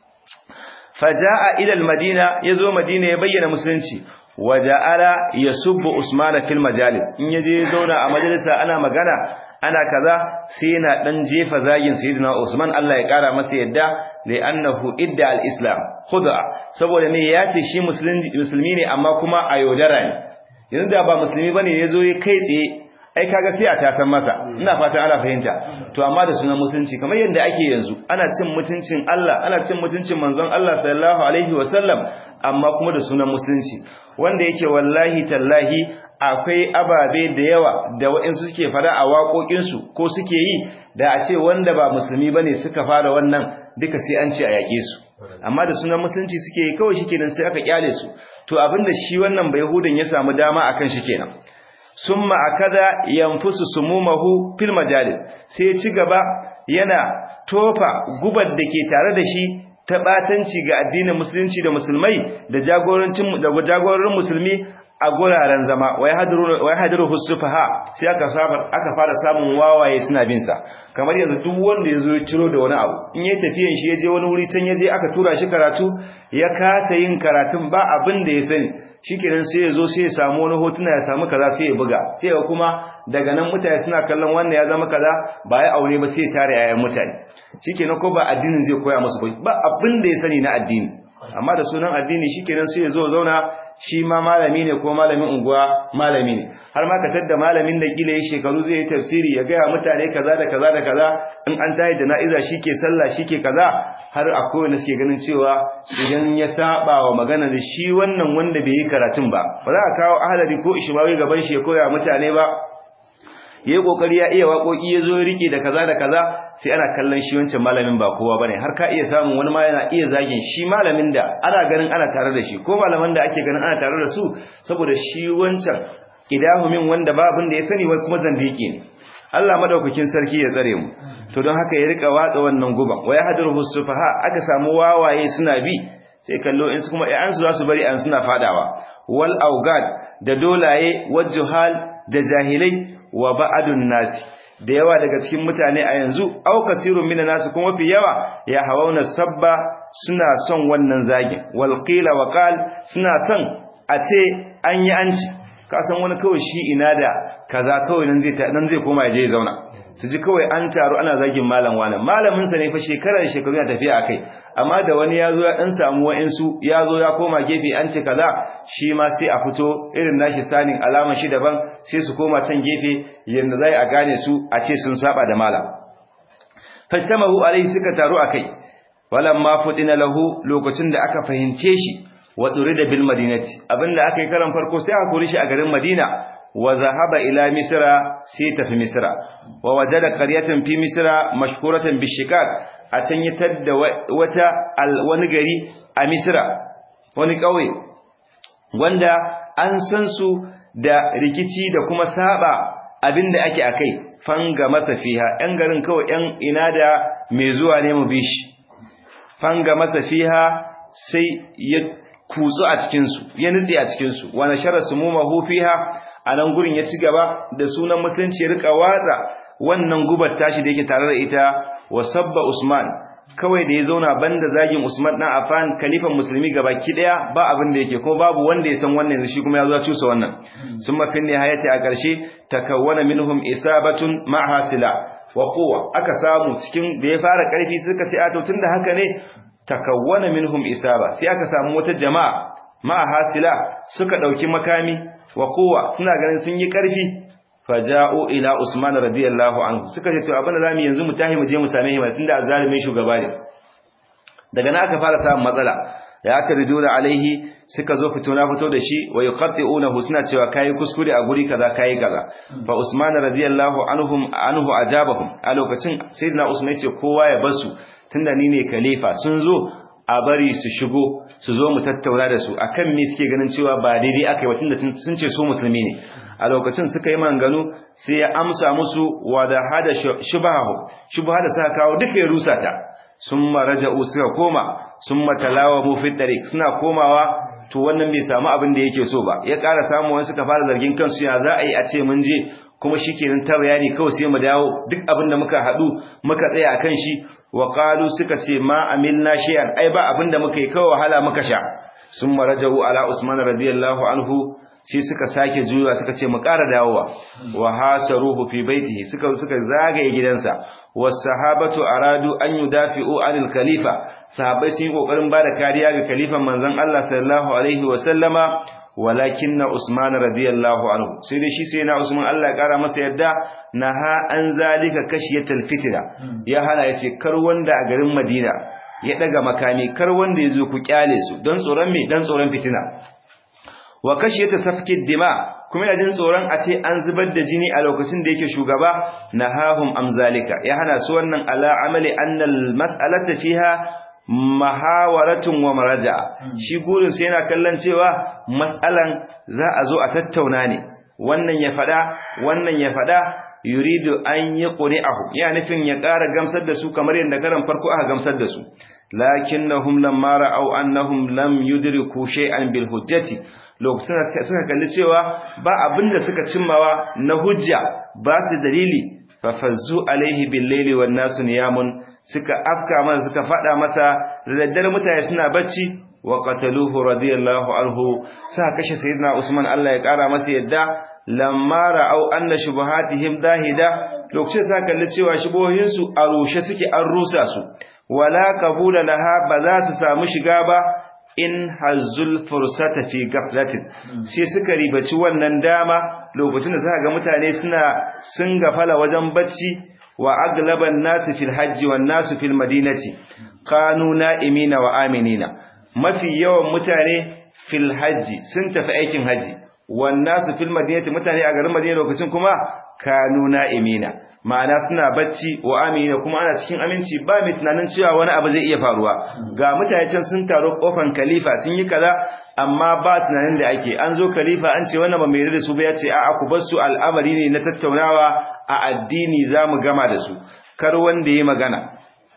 faja'a ila al-madina yazo madina ya bayyana musulunci waja'ala yasubbu usmana fil majalis in yaje zauna a majalisa ana magana ana kaza sai yana dan jefa zagin sayyidina usman Allah ya kara masa yadda da annahu idda al-islam khud'a saboda me yace shi musulmi ne amma kuma a yaudara ne yanzu da ba musulmi bane yazo ya kai tsaye ai kaga sai a tasan masa ina fatan ana fahimta to amma da sunan musulunci kamar yadda ake yanzu ana cin mutuncin Allah ana cin mutuncin manzon Allah sallallahu alaihi wasallam amma kuma da sunan musulunci wanda yake wallahi tallahi akwai ababe da yawa da waɗansu suke fara a waƙoƙinsu ko suke yi da a ce wanda ba musulmi bane suka fara wannan duka sai an ce a yaƙe su amma da sunan musulunci suke yi kawai shikenan sai aka kyale su to abinda shi wannan bai hudan ya samu dama akan shi kenan summa akada yanfusu sumumahu fil majalis sai ya ci gaba yana tofa gubar da ke tare da shi ta batanci ga addinin musulunci da musulmai da jagorancin da jagororin musulmi a guraren zama wai hadiru wai hadiru husufaha sai aka saba aka fara samun wawaye suna bin sa kamar yanzu duk wanda yazo ya ciro da wani abu in yayi tafiyan shi yaje wani wuri can yaje aka tura shi karatu ya kasa yin karatun ba abin da ya sani shikenan sai yazo sai ya samu wani hotuna ya samu kaza sai ya buga sai ya kuma daga nan mutane suna kallon wannan ya zama kaza ba ya aure ba sai ya tare yayan mutane shikenan ko ba addinin zai koya musu ba abin da ya sani na addini amma da sunan addini shikenan sai ya zo zauna shi ma malami ne ko malamin unguwa malami ne har ma ka tadda malamin da kila ya shekaru zai yi tafsiri ya gaya mutane kaza da kaza da kaza in an tayi da na'iza shike sallah shike kaza har akwai wanda suke ganin cewa idan ya saba wa magana da shi wannan wanda bai yi karatun ba ba za a kawo ahalari ko ishmawi gaban shi ya koya mutane ba ya yi kokari ya iya waƙoƙi ya zo ya rike da kaza da kaza sai ana kallon shi wancan malamin ba kowa bane har ka iya samun wani ma yana iya zagin shi malamin da ana ganin ana tare da shi ko malaman da ake ganin ana tare da su saboda shi wancan idahumin wanda ba abin da ya sani wai kuma zandiki ne Allah madaukakin sarki ya tsare mu to don haka ya rika watsa wannan guban wa yahduru sufaha aka samu wawaye suna bi sai kallo in su kuma ƴaƴan su za su bari an suna fadawa wal augad da dolaye wajhal da jahilai wa ba'adun nasi da yawa daga cikin mutane a yanzu au kasirun minan nasu kuma fi yawa ya hawauna sabba suna son wannan zagin wal qila wa qal suna son a ce an yi anci ka san wani kawai shi ina da kaza kawai nan zai nan zai koma ya je zauna su ji kawai an taru ana zagin malam wani malamin sa ne fa shekarar shekaru ya tafiya akai amma da wani ya zo ya dan samu wa'insu ya zo ya koma gefe an ce kaza shi ma sai a fito irin nashi sanin alaman shi daban sai su koma can gefe yanda zai a gane su a ce sun saba da malam fastamahu alaihi suka taru akai walamma fudina lahu lokacin da aka fahimce shi wa durida bil madinati abinda aka yi karan farko sai aka kore shi a garin Madina wa zahaba ila misra sai tafi misra wa wajada qaryatan fi misra mashhuratan bishikak a can yi tadda wata wani gari a misra wani kauye wanda an san su da rikici da kuma saba abinda ake akai fanga masa fiha yan garin kawai yan ina da mai zuwa ne mu bishi fanga masa fiha sai ya kutsu a cikinsu ya nutse a cikinsu wani sharar su mumahu fiha a nan gurin ya ci gaba da sunan musulunci ya rika watsa wannan gubar tashi da yake tare da ita wa sabba usman kawai da ya zauna banda zagin usman dan afan kalifan musulmi gabaki daya ba abin da yake ko babu wanda ya san wannan shi kuma ya zo cusa wannan sun mafin nihayati a ƙarshe takawwana minhum isabatun ma'a sila wa quwwa aka samu cikin da ya fara ƙarfi suka ce a to tunda haka ne takawwana minhum isaba sai aka samu wata jama'a ma hasila suka dauki makami wa kowa suna ganin sun yi karfi faja'u ila usman radiyallahu anhu suka ce to abin da zamu yanzu mu tahi mu je mu same shi tunda azzalimin shugaba ne daga nan aka fara samun matsala da aka riduna alaihi suka zo fito na fito da shi wa yuqatti'unahu suna cewa kai kuskure a guri kaza kai kaza fa usman radiyallahu anhum anhu ajabahum a lokacin sayyidina usman ce kowa ya basu tunda ni ne khalifa sun zo a bari su shigo su zo mu tattauna da su akan me suke ganin cewa ba daidai akai ba tunda sun ce su musulmi ne a lokacin suka yi manganu sai ya amsa musu wa da hada shubahu shubha da suka kawo duka ya rusa ta summa raja'u suka koma summa talawamu fi tariq suna komawa to wannan bai samu abin da yake so ba ya ƙara samu wani suka fara zargin kansu ya za a yi a ce mun je kuma shikenan ta bayani kawai sai mu dawo duk abin da muka haɗu muka tsaya akan shi wa qalu suka ce ma amilna shay'an ai ba abinda muka yi kawai wahala muka sha summa rajau ala usman radiyallahu anhu sai suka sake juya suka ce mu ƙara dawowa wa hasaruhu fi baitihi suka suka zagaye gidansa was sahabatu aradu an yudafi'u anil khalifa sahabbai sun yi kokarin bada kariya ga khalifan manzon Allah sallallahu alaihi wa sallama walakinna usman radiyallahu anhu sai dai shi sai na usman Allah ya kara masa yadda naha an zalika kashiyatul fitna ya hana yace kar wanda a garin Madina ya daga makami kar wanda yazo ku kyale su don tsoron me dan tsoron fitina wa kashiyata safkid dima kuma yana jin tsoron a ce an zubar da jini a lokacin da yake shugaba nahahum am zalika ya hana su wannan ala amali annal mas'alata fiha mahawaratun wa maraja shi gurin sai yana kallon cewa mas'alan za a zo a tattauna ne wannan ya fada wannan ya fada yuridu an yi quri'ahu ya nufin ya ƙara gamsar da su kamar yadda karan farko aka gamsar da su lakinnahum lamma ra'aw annahum lam yudriku shay'an bil hujjati lokacin suka kalli cewa ba abinda suka cimmawa na hujja ba su dalili fa fazzu alaihi bil layli wan nasu niyamun suka afka masa suka fada masa da daddare mutane suna bacci wa qataluhu radiyallahu anhu sa kashe sayyidina Usman Allah ya kara masa yadda lamma ra'au anna shubuhatihim dahida lokacin sa kalli cewa shubuhohin su a rushe suke an rusa su wala qabula laha ba za su samu shiga ba in hazzul fursata fi gaflatin sai suka ribaci wannan dama lokacin da suka ga mutane suna sun gafala wajen bacci wa aglaban nasu fil hajji wan nasu fil madinati kanu na'imina wa aminina mafi yawan mutane fil hajji sun tafi aikin haji wan nasu fil madinati mutane a garin madina lokacin kuma kanu na'imina ma'ana suna bacci wa amina kuma ana cikin aminci ba mai tunanin cewa wani abu zai iya faruwa ga mutane can sun taro kofan khalifa sun yi kaza amma ba tunanin da ake an zo khalifa an ce wannan ba mai da su ba ya ce a'a ku bar su al'amari ne na tattaunawa a addini zamu gama da su kar wanda yayi magana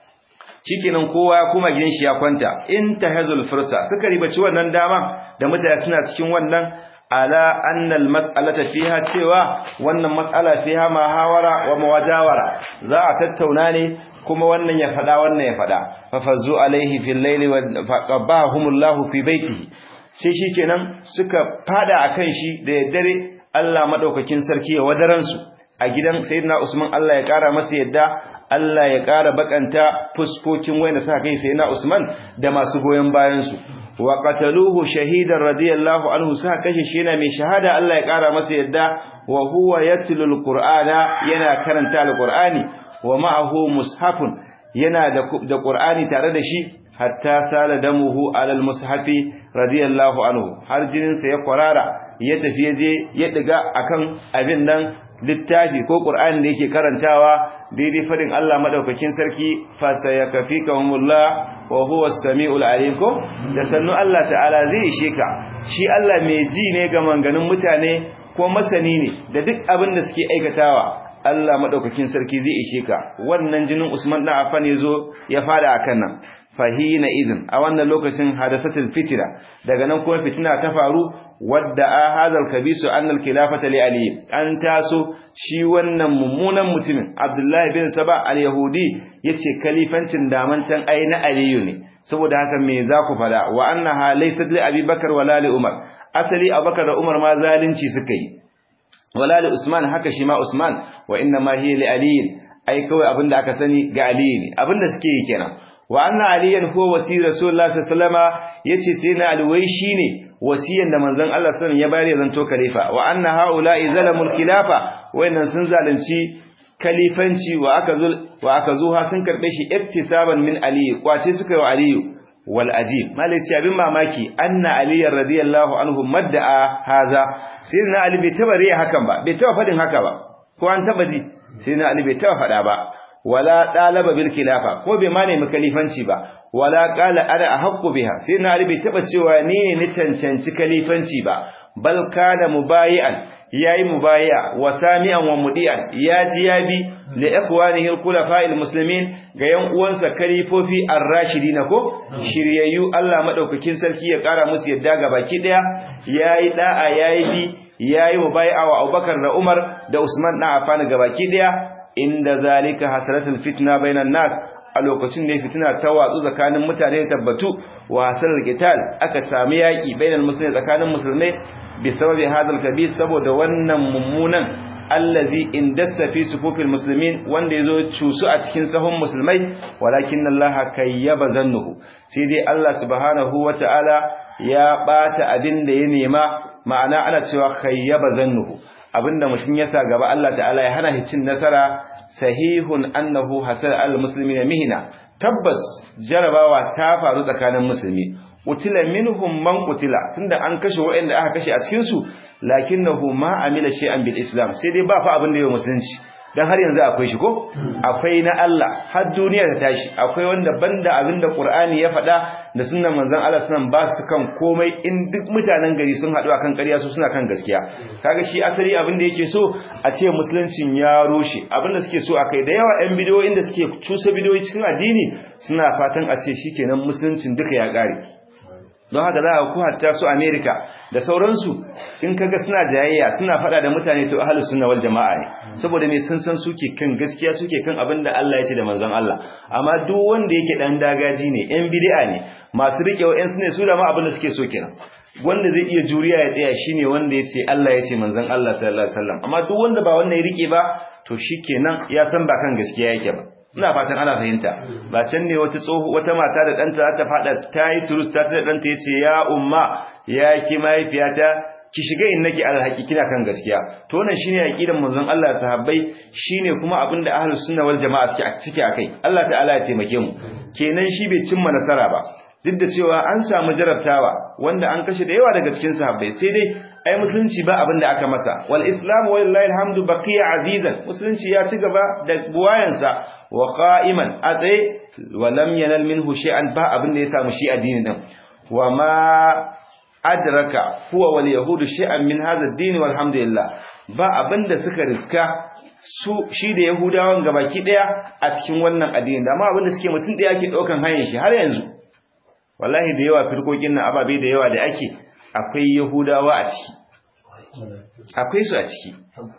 shikenan kowa ya kuma gidan shi ya kwanta in tahazul fursa suka ribaci wannan dama da mutane suna cikin wannan ala annal mas'alata fiha cewa wannan mas'ala fiha mahawara wa mawajawara za a tattauna ne kuma wannan ya fada wannan ya fada fa fazu alaihi fil layli wa faqabahumullahu fi baitihi sai shikenan suka fada akan shi da dare Allah madaukakin sarki ya wadaran su a gidan sayyidina Usman Allah ya kara masa yadda Allah ya kara bakanta fuskokin wayanda suka kai sayyidina Usman da masu goyen bayan su wa qataluhu shahidan radiyallahu anhu sa kashe shi yana mai shahada Allah ya kara masa yadda wa huwa yatlu alqur'ana yana karanta alqur'ani wa ma'ahu mushafun yana da da qur'ani tare da shi hatta sala damuhu ala almushafi radiyallahu anhu har jinin sa ya kwarara ya tafi yaje ya diga akan abin nan littafi ko qur'ani da yake karantawa daidai fadin Allah madaukakin sarki fa sayakfikahumullah wa huwa as-sami'ul alim ko da sannu Allah ta'ala zai ishe ka shi Allah mai ji ne ga manganin mutane ko masani ne da duk abin da suke aikatawa Allah madaukakin sarki zai ishe ka wannan jinin Usman dan Affan yazo ya fada akan nan fahina izin a wannan lokacin hadasatul fitira daga nan kuma fitina ta faru wadda a hadal kabisu annal khilafata li ali an taso shi wannan mummunan mutumin abdullahi bin saba al-yahudi yace kalifancin daman can ai na aliyu ne saboda haka me za ku fada wa annaha laysat li abubakar wala li umar asali abubakar da umar ma zalunci suka yi wala li usman haka shi ma usman wa inna ma hiya li ali ai kawai abinda aka sani ga ali ne abinda suke yi kenan wa anna aliyan huwa wasi rasulullah sallallahu alaihi wasallama yace sai na alwai shine wasiyan da manzon Allah sallallahu ya bayar ya zanto khalifa wa anna haula'i zalamul khilafa wayannan sun zalunci khalifanci wa aka zul wa aka zuha sun karbe shi iktisaban min ali kwace suka yi wa aliyu wal ajib malai ce abin mamaki anna ali radiyallahu anhu madda'a haza sai na ali bai taba riya hakan ba bai taba fadin haka ba ko an taba ji sai na ali bai taba fada ba wala dalaba bil khilafa ko bai ma nemi khalifanci ba wala qala ana ahqqu biha sai na bai taba cewa ni ne ni cancanci khalifanci ba bal kana mubayi'an yayi mubayi'a wa sami'an wa mudi'an ya ji ya bi li ikhwanihi al khulafa'il muslimin ga yan uwansa khalifofi ar-rashidina ko shiryayyu Allah madaukakin sarki ya kara musu yadda ga baki daya yayi da'a yayi bi yayi mubayi'a wa Abubakar da Umar da Usman na Affan ga baki daya inda zalika hasalatul fitna bainan nas a lokacin da fitina ta watsu tsakanin mutane tabbatu wa hasalar qital aka sami yaki bainal muslimin tsakanin musulmai bi sababi hadal kabir saboda wannan mummunan allazi indassa fi sufufil muslimin wanda yazo cusu a cikin sahun musulmai walakin Allah kayyaba zannuhu sai dai Allah subhanahu wataala ya bata abin da ya nema ma'ana ana cewa kayyaba zannuhu abinda mutum ya sa gaba Allah ta'ala ya hana cin nasara sahihun annahu hasal al muslimina mihna tabbas jarabawa ta faru tsakanin musulmi utila minhum man qutila tunda an kashe waɗanda aka kashe a cikin su lakinnahu ma amila shay'an bil islam sai dai ba fa abin da ya musulunci dan har yanzu akwai shi ko akwai na Allah har duniya ta tashi akwai wanda banda abin da Qur'ani ya faɗa da sunnan manzon Allah sunan ba su kan komai in duk mutanen gari sun haɗu akan ƙarya su suna kan gaskiya kaga shi asali abin da yake so a ce musuluncin ya rushe abin da suke so akai da yawa ɗan bidiyoyin da suke cusa bidiyoyi cikin addini suna fatan a ce shikenan musuluncin duka ya ƙare don haka za a ku hatta su Amerika da sauransu in kaga suna jayayya suna fada da mutane to ahlus sunna wal jamaa ne saboda me sun san suke kan gaskiya suke kan abin da Allah ya ce da manzon Allah amma duk wanda yake dan dagaji ne yan bid'a ne masu rike wa'en su ne su da ma abin da suke so kenan wanda zai iya juriya ya tsaya shine wanda ya ce Allah ya ce manzon Allah sallallahu alaihi wasallam amma duk wanda ba wanda ya rike ba to shikenan ya san ba kan gaskiya yake ba ina fatan ana fahimta ba can ne wata tsoho wata mata da ɗanta za ta faɗa ta yi turus ta ta ɗanta ya ce ya umma ya ki mahaifiyata ki shiga in nake alhaki kina kan gaskiya to wannan shine aqidan manzon Allah sahabbai shine kuma abin da ahlus sunna wal jamaa suke suke akai Allah ta'ala ya taimake mu kenan shi bai cimma nasara ba duk da cewa an samu jarabtawa wanda an kashe da yawa daga cikin sahabbai sai dai ai musulunci ba abin da aka masa wal islam wallahi alhamdu baqiya azizan musulunci ya ci gaba da buwayansa wa qa'iman a tsaye wa lam yanal minhu shay'an ba abin da ya samu shi addini din wa ma adraka huwa wal yahudu shay'an min hadha ad-din walhamdulillah ba abin da suka riska su shi da yahudawan gabaki daya a cikin wannan addini da amma abin da suke mutun daya ke daukan hanyar shi har yanzu wallahi da yawa firkokin nan ababe da yawa da ake akwai yahudawa a ciki akwai su a ciki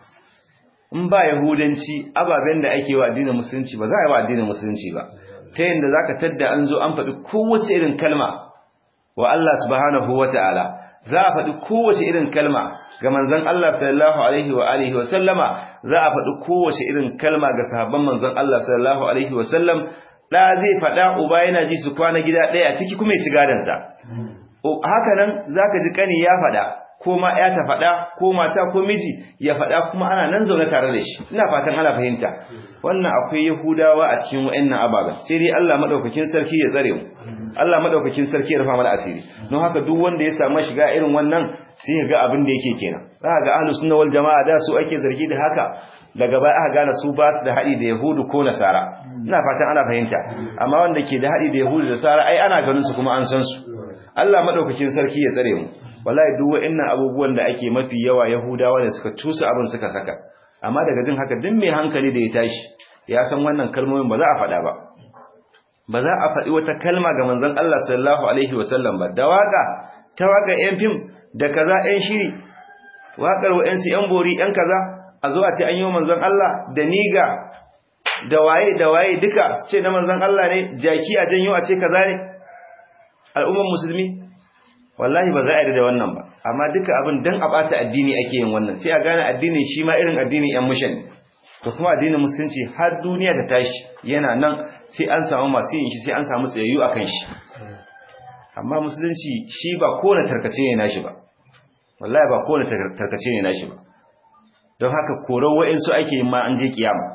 in ba yahudanci ababen da ake wa addinin musulunci ba za a yi wa addinin musulunci ba ta yadda za ka tadda an zo an faɗi kowace irin kalma wa Allah subhanahu wa ta'ala za a faɗi kowace irin kalma ga manzon Allah sallallahu alaihi wa alihi wa sallama za a faɗi kowace irin kalma ga sahabban manzon Allah sallallahu alaihi wa sallam da zai faɗa uba yana ji su kwana gida ɗaya a ciki kuma ya ci gadansa haka nan zaka ji kani ya faɗa ko ma ya ta faɗa ko mata ko miji ya faɗa kuma ana nan zaune tare da shi ina fatan ana fahimta wannan akwai yahudawa a cikin wayannan ababen sai dai Allah madaukakin sarki ya tsare mu Allah madaukakin sarki ya rufa mana asiri don haka duk wanda ya samu shiga irin wannan sai ya ga abin da yake kenan za ga ahlus sunna wal jamaa da su ake zargi da haka daga baya aka gane su ba su da haɗi da yahudu ko nasara ina fatan ana fahimta amma wanda ke da haɗi da yahudu da nasara ai ana ganin su kuma an san su Allah madaukakin sarki ya tsare mu wallahi duk wa'annan abubuwan da ake mafi yawa yahudawa ne suka tusa abin suka saka amma daga jin haka duk mai hankali da ya tashi ya san wannan kalmomin ba za a faɗa ba ba za a faɗi wata kalma ga manzon Allah sallallahu alaihi wasallam ba da waka ta waka yan fim da kaza yan shiri wakar wa'ansu yan bori yan kaza a zo a ce an yi wa manzon Allah da niga da waye da waye duka su ce na manzon Allah ne jaki a janyo a ce kaza ne al'umman musulmi wallahi ba za a yi da wannan ba amma duka abin dan a bata addini ake yin wannan sai a gane addini shi ma irin addinin yan mushan to kuma addinin musulunci har duniya ta tashi yana nan sai an samu masu yin shi sai an samu tsayayyu akan shi amma musulunci shi ba kowane tarkace ne nashi ba wallahi ba kowane tarkace ne nashi ba don haka korar wa'insu ake yin ma an je kiyama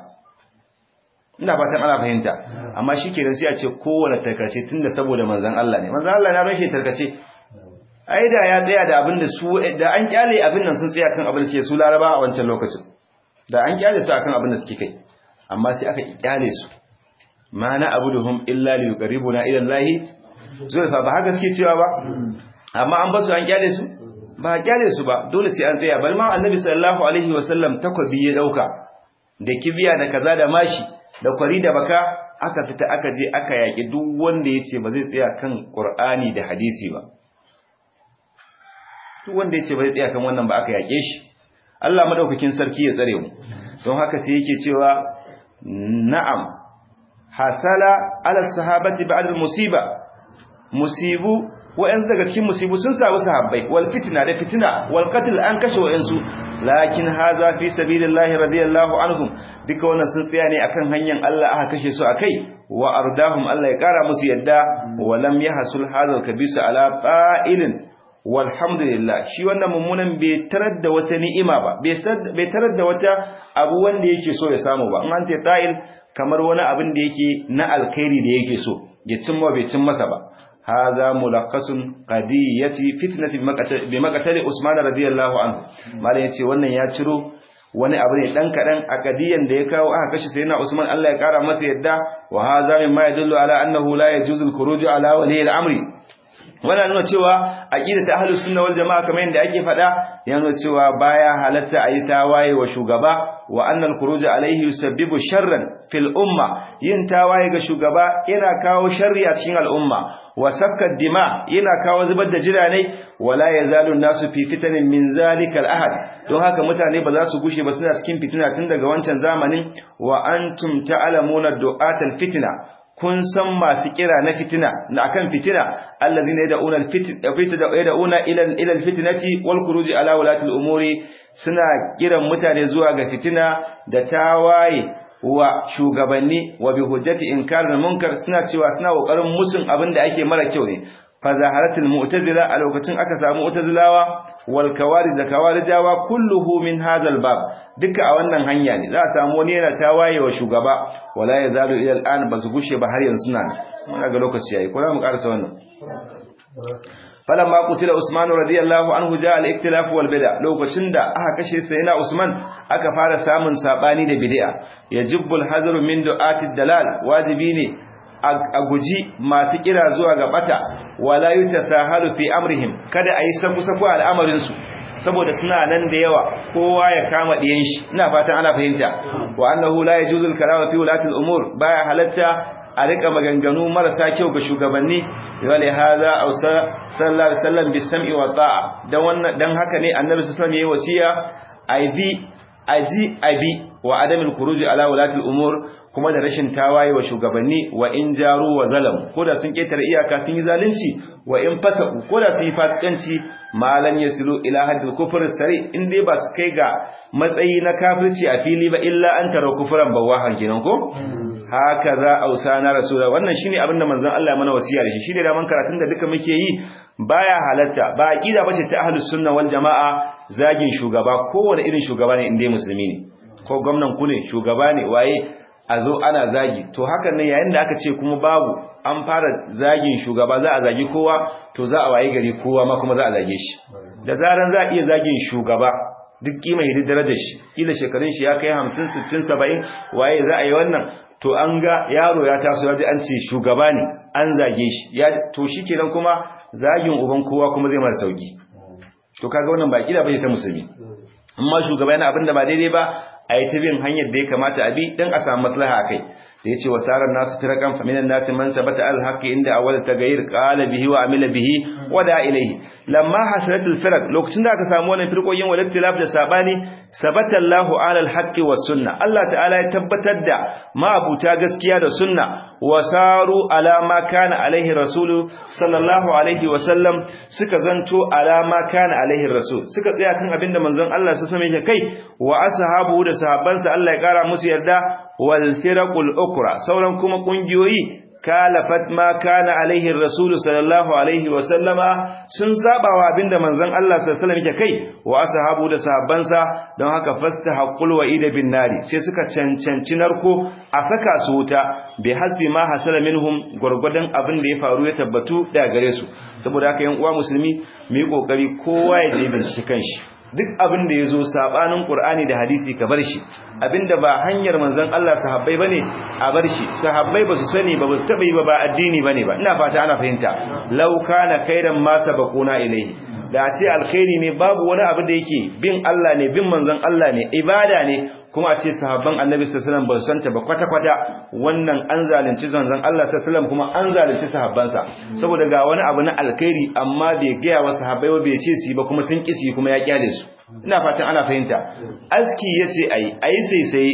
ina fatan ana fahimta amma shi kenan sai a ce kowane tarkace tunda saboda manzon Allah ne manzon Allah na rashin tarkace ai da ya tsaya da abin da su da an kyale abin nan sun tsaya kan abin da suke su laraba a wancan lokacin da an kyale su akan abin da suke kai amma sai aka kyale su ma na abuduhum illa li yuqarribuna ila Allah zulfa ba haka suke cewa ba amma an basu an kyale su ba kyale su ba dole sai an tsaya bal ma annabi sallallahu alaihi wasallam takwabi ya dauka da kibiya da kaza da mashi da kwari da baka aka fita aka je aka yaki duk wanda yace ba zai tsaya kan Qur'ani da hadisi ba duk wanda yace ba zai tsaya kan wannan ba aka yake shi Allah madaukakin sarki ya tsare mu don haka sai yake cewa na'am hasala ala sahabati ba'd al-musiba musibu wa'ansu daga cikin musibu sun samu sahabbai wal fitna da fitna wal qatl an kashe wa'ansu lakin haza fi sabilillahi radiyallahu anhum duka wannan sun tsaya ne akan hanyar Allah aka kashe su akai wa ardahum Allah ya kara musu yadda wa lam yahsul hadha al-kabisa ala qa'ilin walhamdulillah shi wannan mummunan bai tarar da wata ni'ima ba bai tarar da wata abu wanda yake so ya samu ba in an ce ta'il kamar wani abin da yake na alkhairi da yake so ya cimma bai cin masa ba hadha mulakhasun qadiyati fitnati bi maqtali usman radiyallahu anhu malai yace wannan ya ciro wani abu ne dan kadan a kadiyan da ya kawo aka kashe sayyidina usman Allah ya kara masa yadda wa hadha mimma yadullu ala annahu la yajuzu al-khuruj ala wali al-amri wannan nuna cewa aqida ta ahlus sunna wal jamaa kamar yadda ake faɗa ya nuna cewa baya halatta ayi tawaye wa shugaba wa annal khuruj alayhi yusabbibu sharran fil umma yin tawaye ga shugaba yana kawo sharri a cikin al'umma wa sakka dima yana kawo zubar da jiranai wala yazalu nasu fi fitanin min zalikal ahad don haka mutane ba za su gushe ba suna cikin fitina tun daga wancan zamanin wa antum ta'lamuna du'atal fitna kun san masu kira na fitina na akan fitina allazina yad'una al-fitna yad'una ila ila al-fitnati wal khuruj ala ulati al-umuri suna kiran mutane zuwa ga fitina da tawaye wa shugabanni wa bi hujjati inkaril munkar suna cewa suna kokarin musun abin da ake mara kyau ne fa zaharatul mu'tazila a lokacin aka samu mu'tazilawa wal kawarij da kawarijawa kulluhu min hadal bab duka a wannan hanya ne za a samu wani yana tawaye wa shugaba wala yazalu ila al'an basu gushe ba har yanzu suna muna ga lokaci yayi ko za mu karasa wannan falamma qutila usman radiyallahu anhu ja al-iktilaf wal bid'a lokacin da aka kashe sayyidina usman aka fara samun sabani da bid'a yajibul hadru min du'ati dalal wajibi ne a guji masu kira zuwa ga bata wala yutasahalu fi amrihim kada ayi saku saku al'amarin su saboda suna nan da yawa kowa ya kama diyan shi ina fatan ana fahimta wa annahu la yajuzu al-kalamu fi ulati al-umur baya halatta a rika maganganu marasa kyau ga shugabanni wale hada aw sallallahu alaihi wasallam bisam'i wa ta'a dan wannan dan haka ne annabi sallallahu alaihi wasallam yayi wasiya aibi aji abi wa adamul khuruj ala ulati al-umur kuma da rashin tawaye wa shugabanni wa in jaru wa zalam ko da sun ketare iyaka sun yi zalunci wa in fasaku ko da sun yi fasikanci malan yasilu ila haddil kufr sari in dai ba su kai ga matsayi na kafirci a fili ba illa an tara kufran bawahan kenan ko haka za ausana rasula wannan shine abin da manzon Allah ya mana wasiya da shi shine da man karatun da duka muke yi baya halatta ba aqida bace ta ahlus sunna wal jamaa zagin shugaba kowane irin shugaba ne inda musulmi ne ko gwamnan ku ne shugaba ne waye a zo ana zagi to hakan ne yayin da aka ce kuma babu an fara zagin shugaba za a zagi kowa to za a waye gari kowa ma kuma za a zage shi da zaran za a iya zagin shugaba duk kima hidi darajar shi kila shekarun shi ya kai 50 60 70 waye za a yi wannan to an ga yaro ya taso ya ji an ce shugaba ne an zage shi ya to shikenan kuma zagin uban kowa kuma zai mara sauki to kaga wannan ba kida bace ta musulmi amma shugaba yana abin da ba daidai ba a yi ta bin hanyar da ya kamata a bi don a samu maslaha a kai da ya ce wa tsarar nasu firakan faminan nasi man sabata alhaqi inda awwal tagayyir qala bihi wa amila bihi wa da ilayhi lamma hasalatul firaq lokacin da aka samu wannan firqoyin wal ikhtilaf da sabani sabata Allahu ala alhaqi was sunna Allah ta'ala ya tabbatar da ma'abuta gaskiya da sunna wa saru ala ma kana alaihi rasulu sallallahu alaihi wa sallam suka zanto ala ma kana alaihi rasul suka tsaya kan abinda manzon Allah sallallahu alaihi wa sallam kai wa ashabu da sahabbansa Allah ya kara musu yarda wal firaqul ukra sauran kuma kungiyoyi kalafat ma kana alaihi rasul sallallahu alaihi wa sallama sun sabawa abinda manzon Allah sallallahu alaihi wasallam yake kai wa ashabu da sahabbansa don haka fastahaqqul wa'ida bin nari sai suka cancanci narko a saka su wuta bi hasbi ma hasala minhum gurgudan abin da ya faru ya tabbatu da gare su saboda haka yan uwa musulmi mu yi kokari kowa ya je bincike kanshi duk abin da ya zo sabanin Qur'ani da hadisi ka bar shi abinda ba hanyar manzon Allah sahabbai bane a bar shi sahabbai ba su sani ba ba su taba yi ba ba addini bane ba ina fata ana fahimta law kana khairan ma sabaquna ilayhi da ce alkhairi ne babu wani abu da yake bin Allah ne bin manzon Allah ne ibada ne kuma a ce sahabban annabi sallallahu alaihi wasallam ba su santa ba kwata kwata wannan an zalunci zanzan Allah sallallahu alaihi wasallam kuma an zalunci sahabbansa saboda ga wani abu na alkhairi amma bai gaya wa sahabbai ba bai ce su ba kuma sun kisi kuma ya kyale su ina fatan ana fahimta aski yace ayi ayi sai sai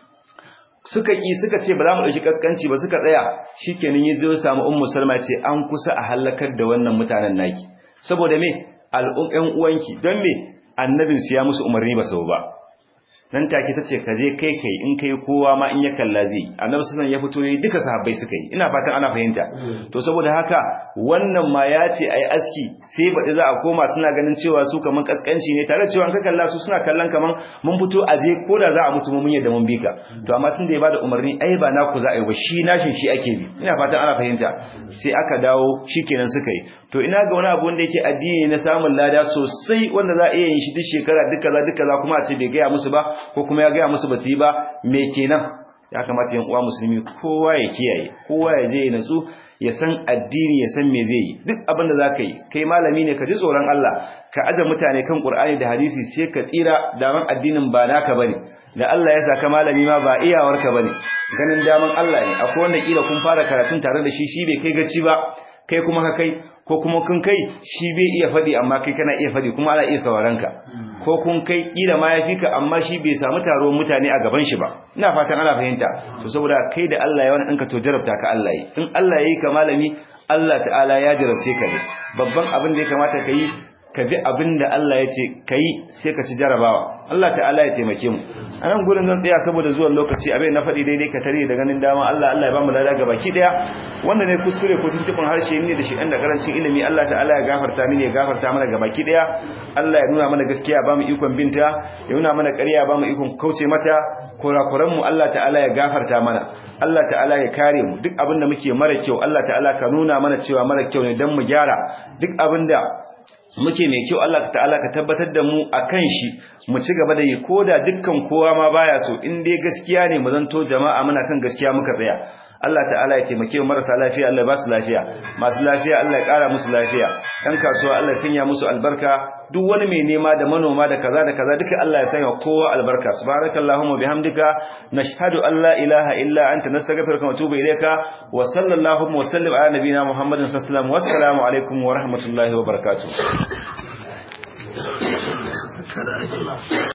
suka ki suka ce ba za mu dauki kaskanci ba suka tsaya shikenan yazo samu ummu salma ce an kusa a halakar da wannan mutanen naki saboda me al'umman uwanki don me annabinsu ya musu umarni ba sau ba nan take tace ka je kai kai in kai kowa ma in ya kalla zai annabi sallallahu ya fito yi duka sahabbai suka yi ina fatan ana fahimta to saboda haka wannan ma ya ce ai aski sai baɗi za a koma suna ganin cewa su kaman kaskanci ne tare da cewa ka kalla su suna kallon kaman mun fito a je ko da za a mutu mun yadda mun bika to amma tunda ya bada umarni ai ba naku za a yi ba shi nashin shi ake bi ina fatan ana fahimta sai aka dawo shikenan suka yi to ina ga wani abu wanda yake addini na samun lada sosai wanda za a iya yin shi duk shekara duk kaza duk kaza kuma a ce bai gaya musu ba ko kuma ya gaya musu ba su yi ba me kenan ya kamata yan uwa musulmi kowa ya kiyaye kowa ya je ya natsu ya san addini ya san me zai yi duk abin da zaka yi kai malami ne ka ji tsoron Allah ka aje mutane kan Qur'ani da hadisi sai ka tsira daman addinin ba naka bane da Allah ya saka malami ma ba iyawarka bane ganin daman Allah ne akwai wanda kila kun fara karatun tare da shi shi bai kai gaci ba kai kuma ka kai ko kuma kun kai shi bai iya faɗi amma kai kana iya faɗi kuma ana iya sauraron ka ko kun kai kila ma ya fika amma shi bai samu taruwar mutane a gaban shi ba ina fatan ana fahimta to saboda kai da Allah ya wani ɗinka to jarabta ka Allah yi in Allah ya yi ka malami Allah ta'ala ya jarabce ka ne babban abin da ya kamata ka yi ka bi abin da Allah ya ce ka yi sai ka ci jarabawa Allah ta'ala ya taimake mu a nan gurin zan tsaya saboda zuwan lokaci abin na faɗi daidai ka tare da ganin dama Allah Allah ya ba mu lada ga baki ɗaya wanda ne kuskure ko tuntuɓin harshe ne da shi ɗan da karancin ilimi Allah ta'ala ya gafarta mini ya gafarta mana ga baki ɗaya Allah ya nuna mana gaskiya ba mu ikon binta ya nuna mana ƙarya ba mu ikon kauce mata kurakuran mu Allah ta'ala ya gafarta mana Allah ta'ala ya kare mu duk abin da muke mara kyau Allah ta'ala ka nuna mana cewa mara kyau ne dan mu gyara duk abin da muke mai kyau Allah ta'ala ka tabbatar da mu akan shi mu ci gaba da yi koda dukkan kowa ma baya so in dai gaskiya ne mu zanto jama'a muna kan gaskiya muka tsaya Allah ta'ala ya taimake mu marasa lafiya Allah ya ba su lafiya masu lafiya Allah ya ƙara musu lafiya ɗan kasuwa Allah ya sanya musu albarka duk wani mai nema da manoma da kaza da kaza duka Allah ya sanya kowa albarka subhanakallahumma bihamdika nashhadu an la ilaha illa anta nastaghfiruka wa natubu ilayka wa sallallahu wa sallim ala nabiyyina muhammadin sallallahu alaihi wasallam wassalamu alaikum wa rahmatullahi wa barakatuh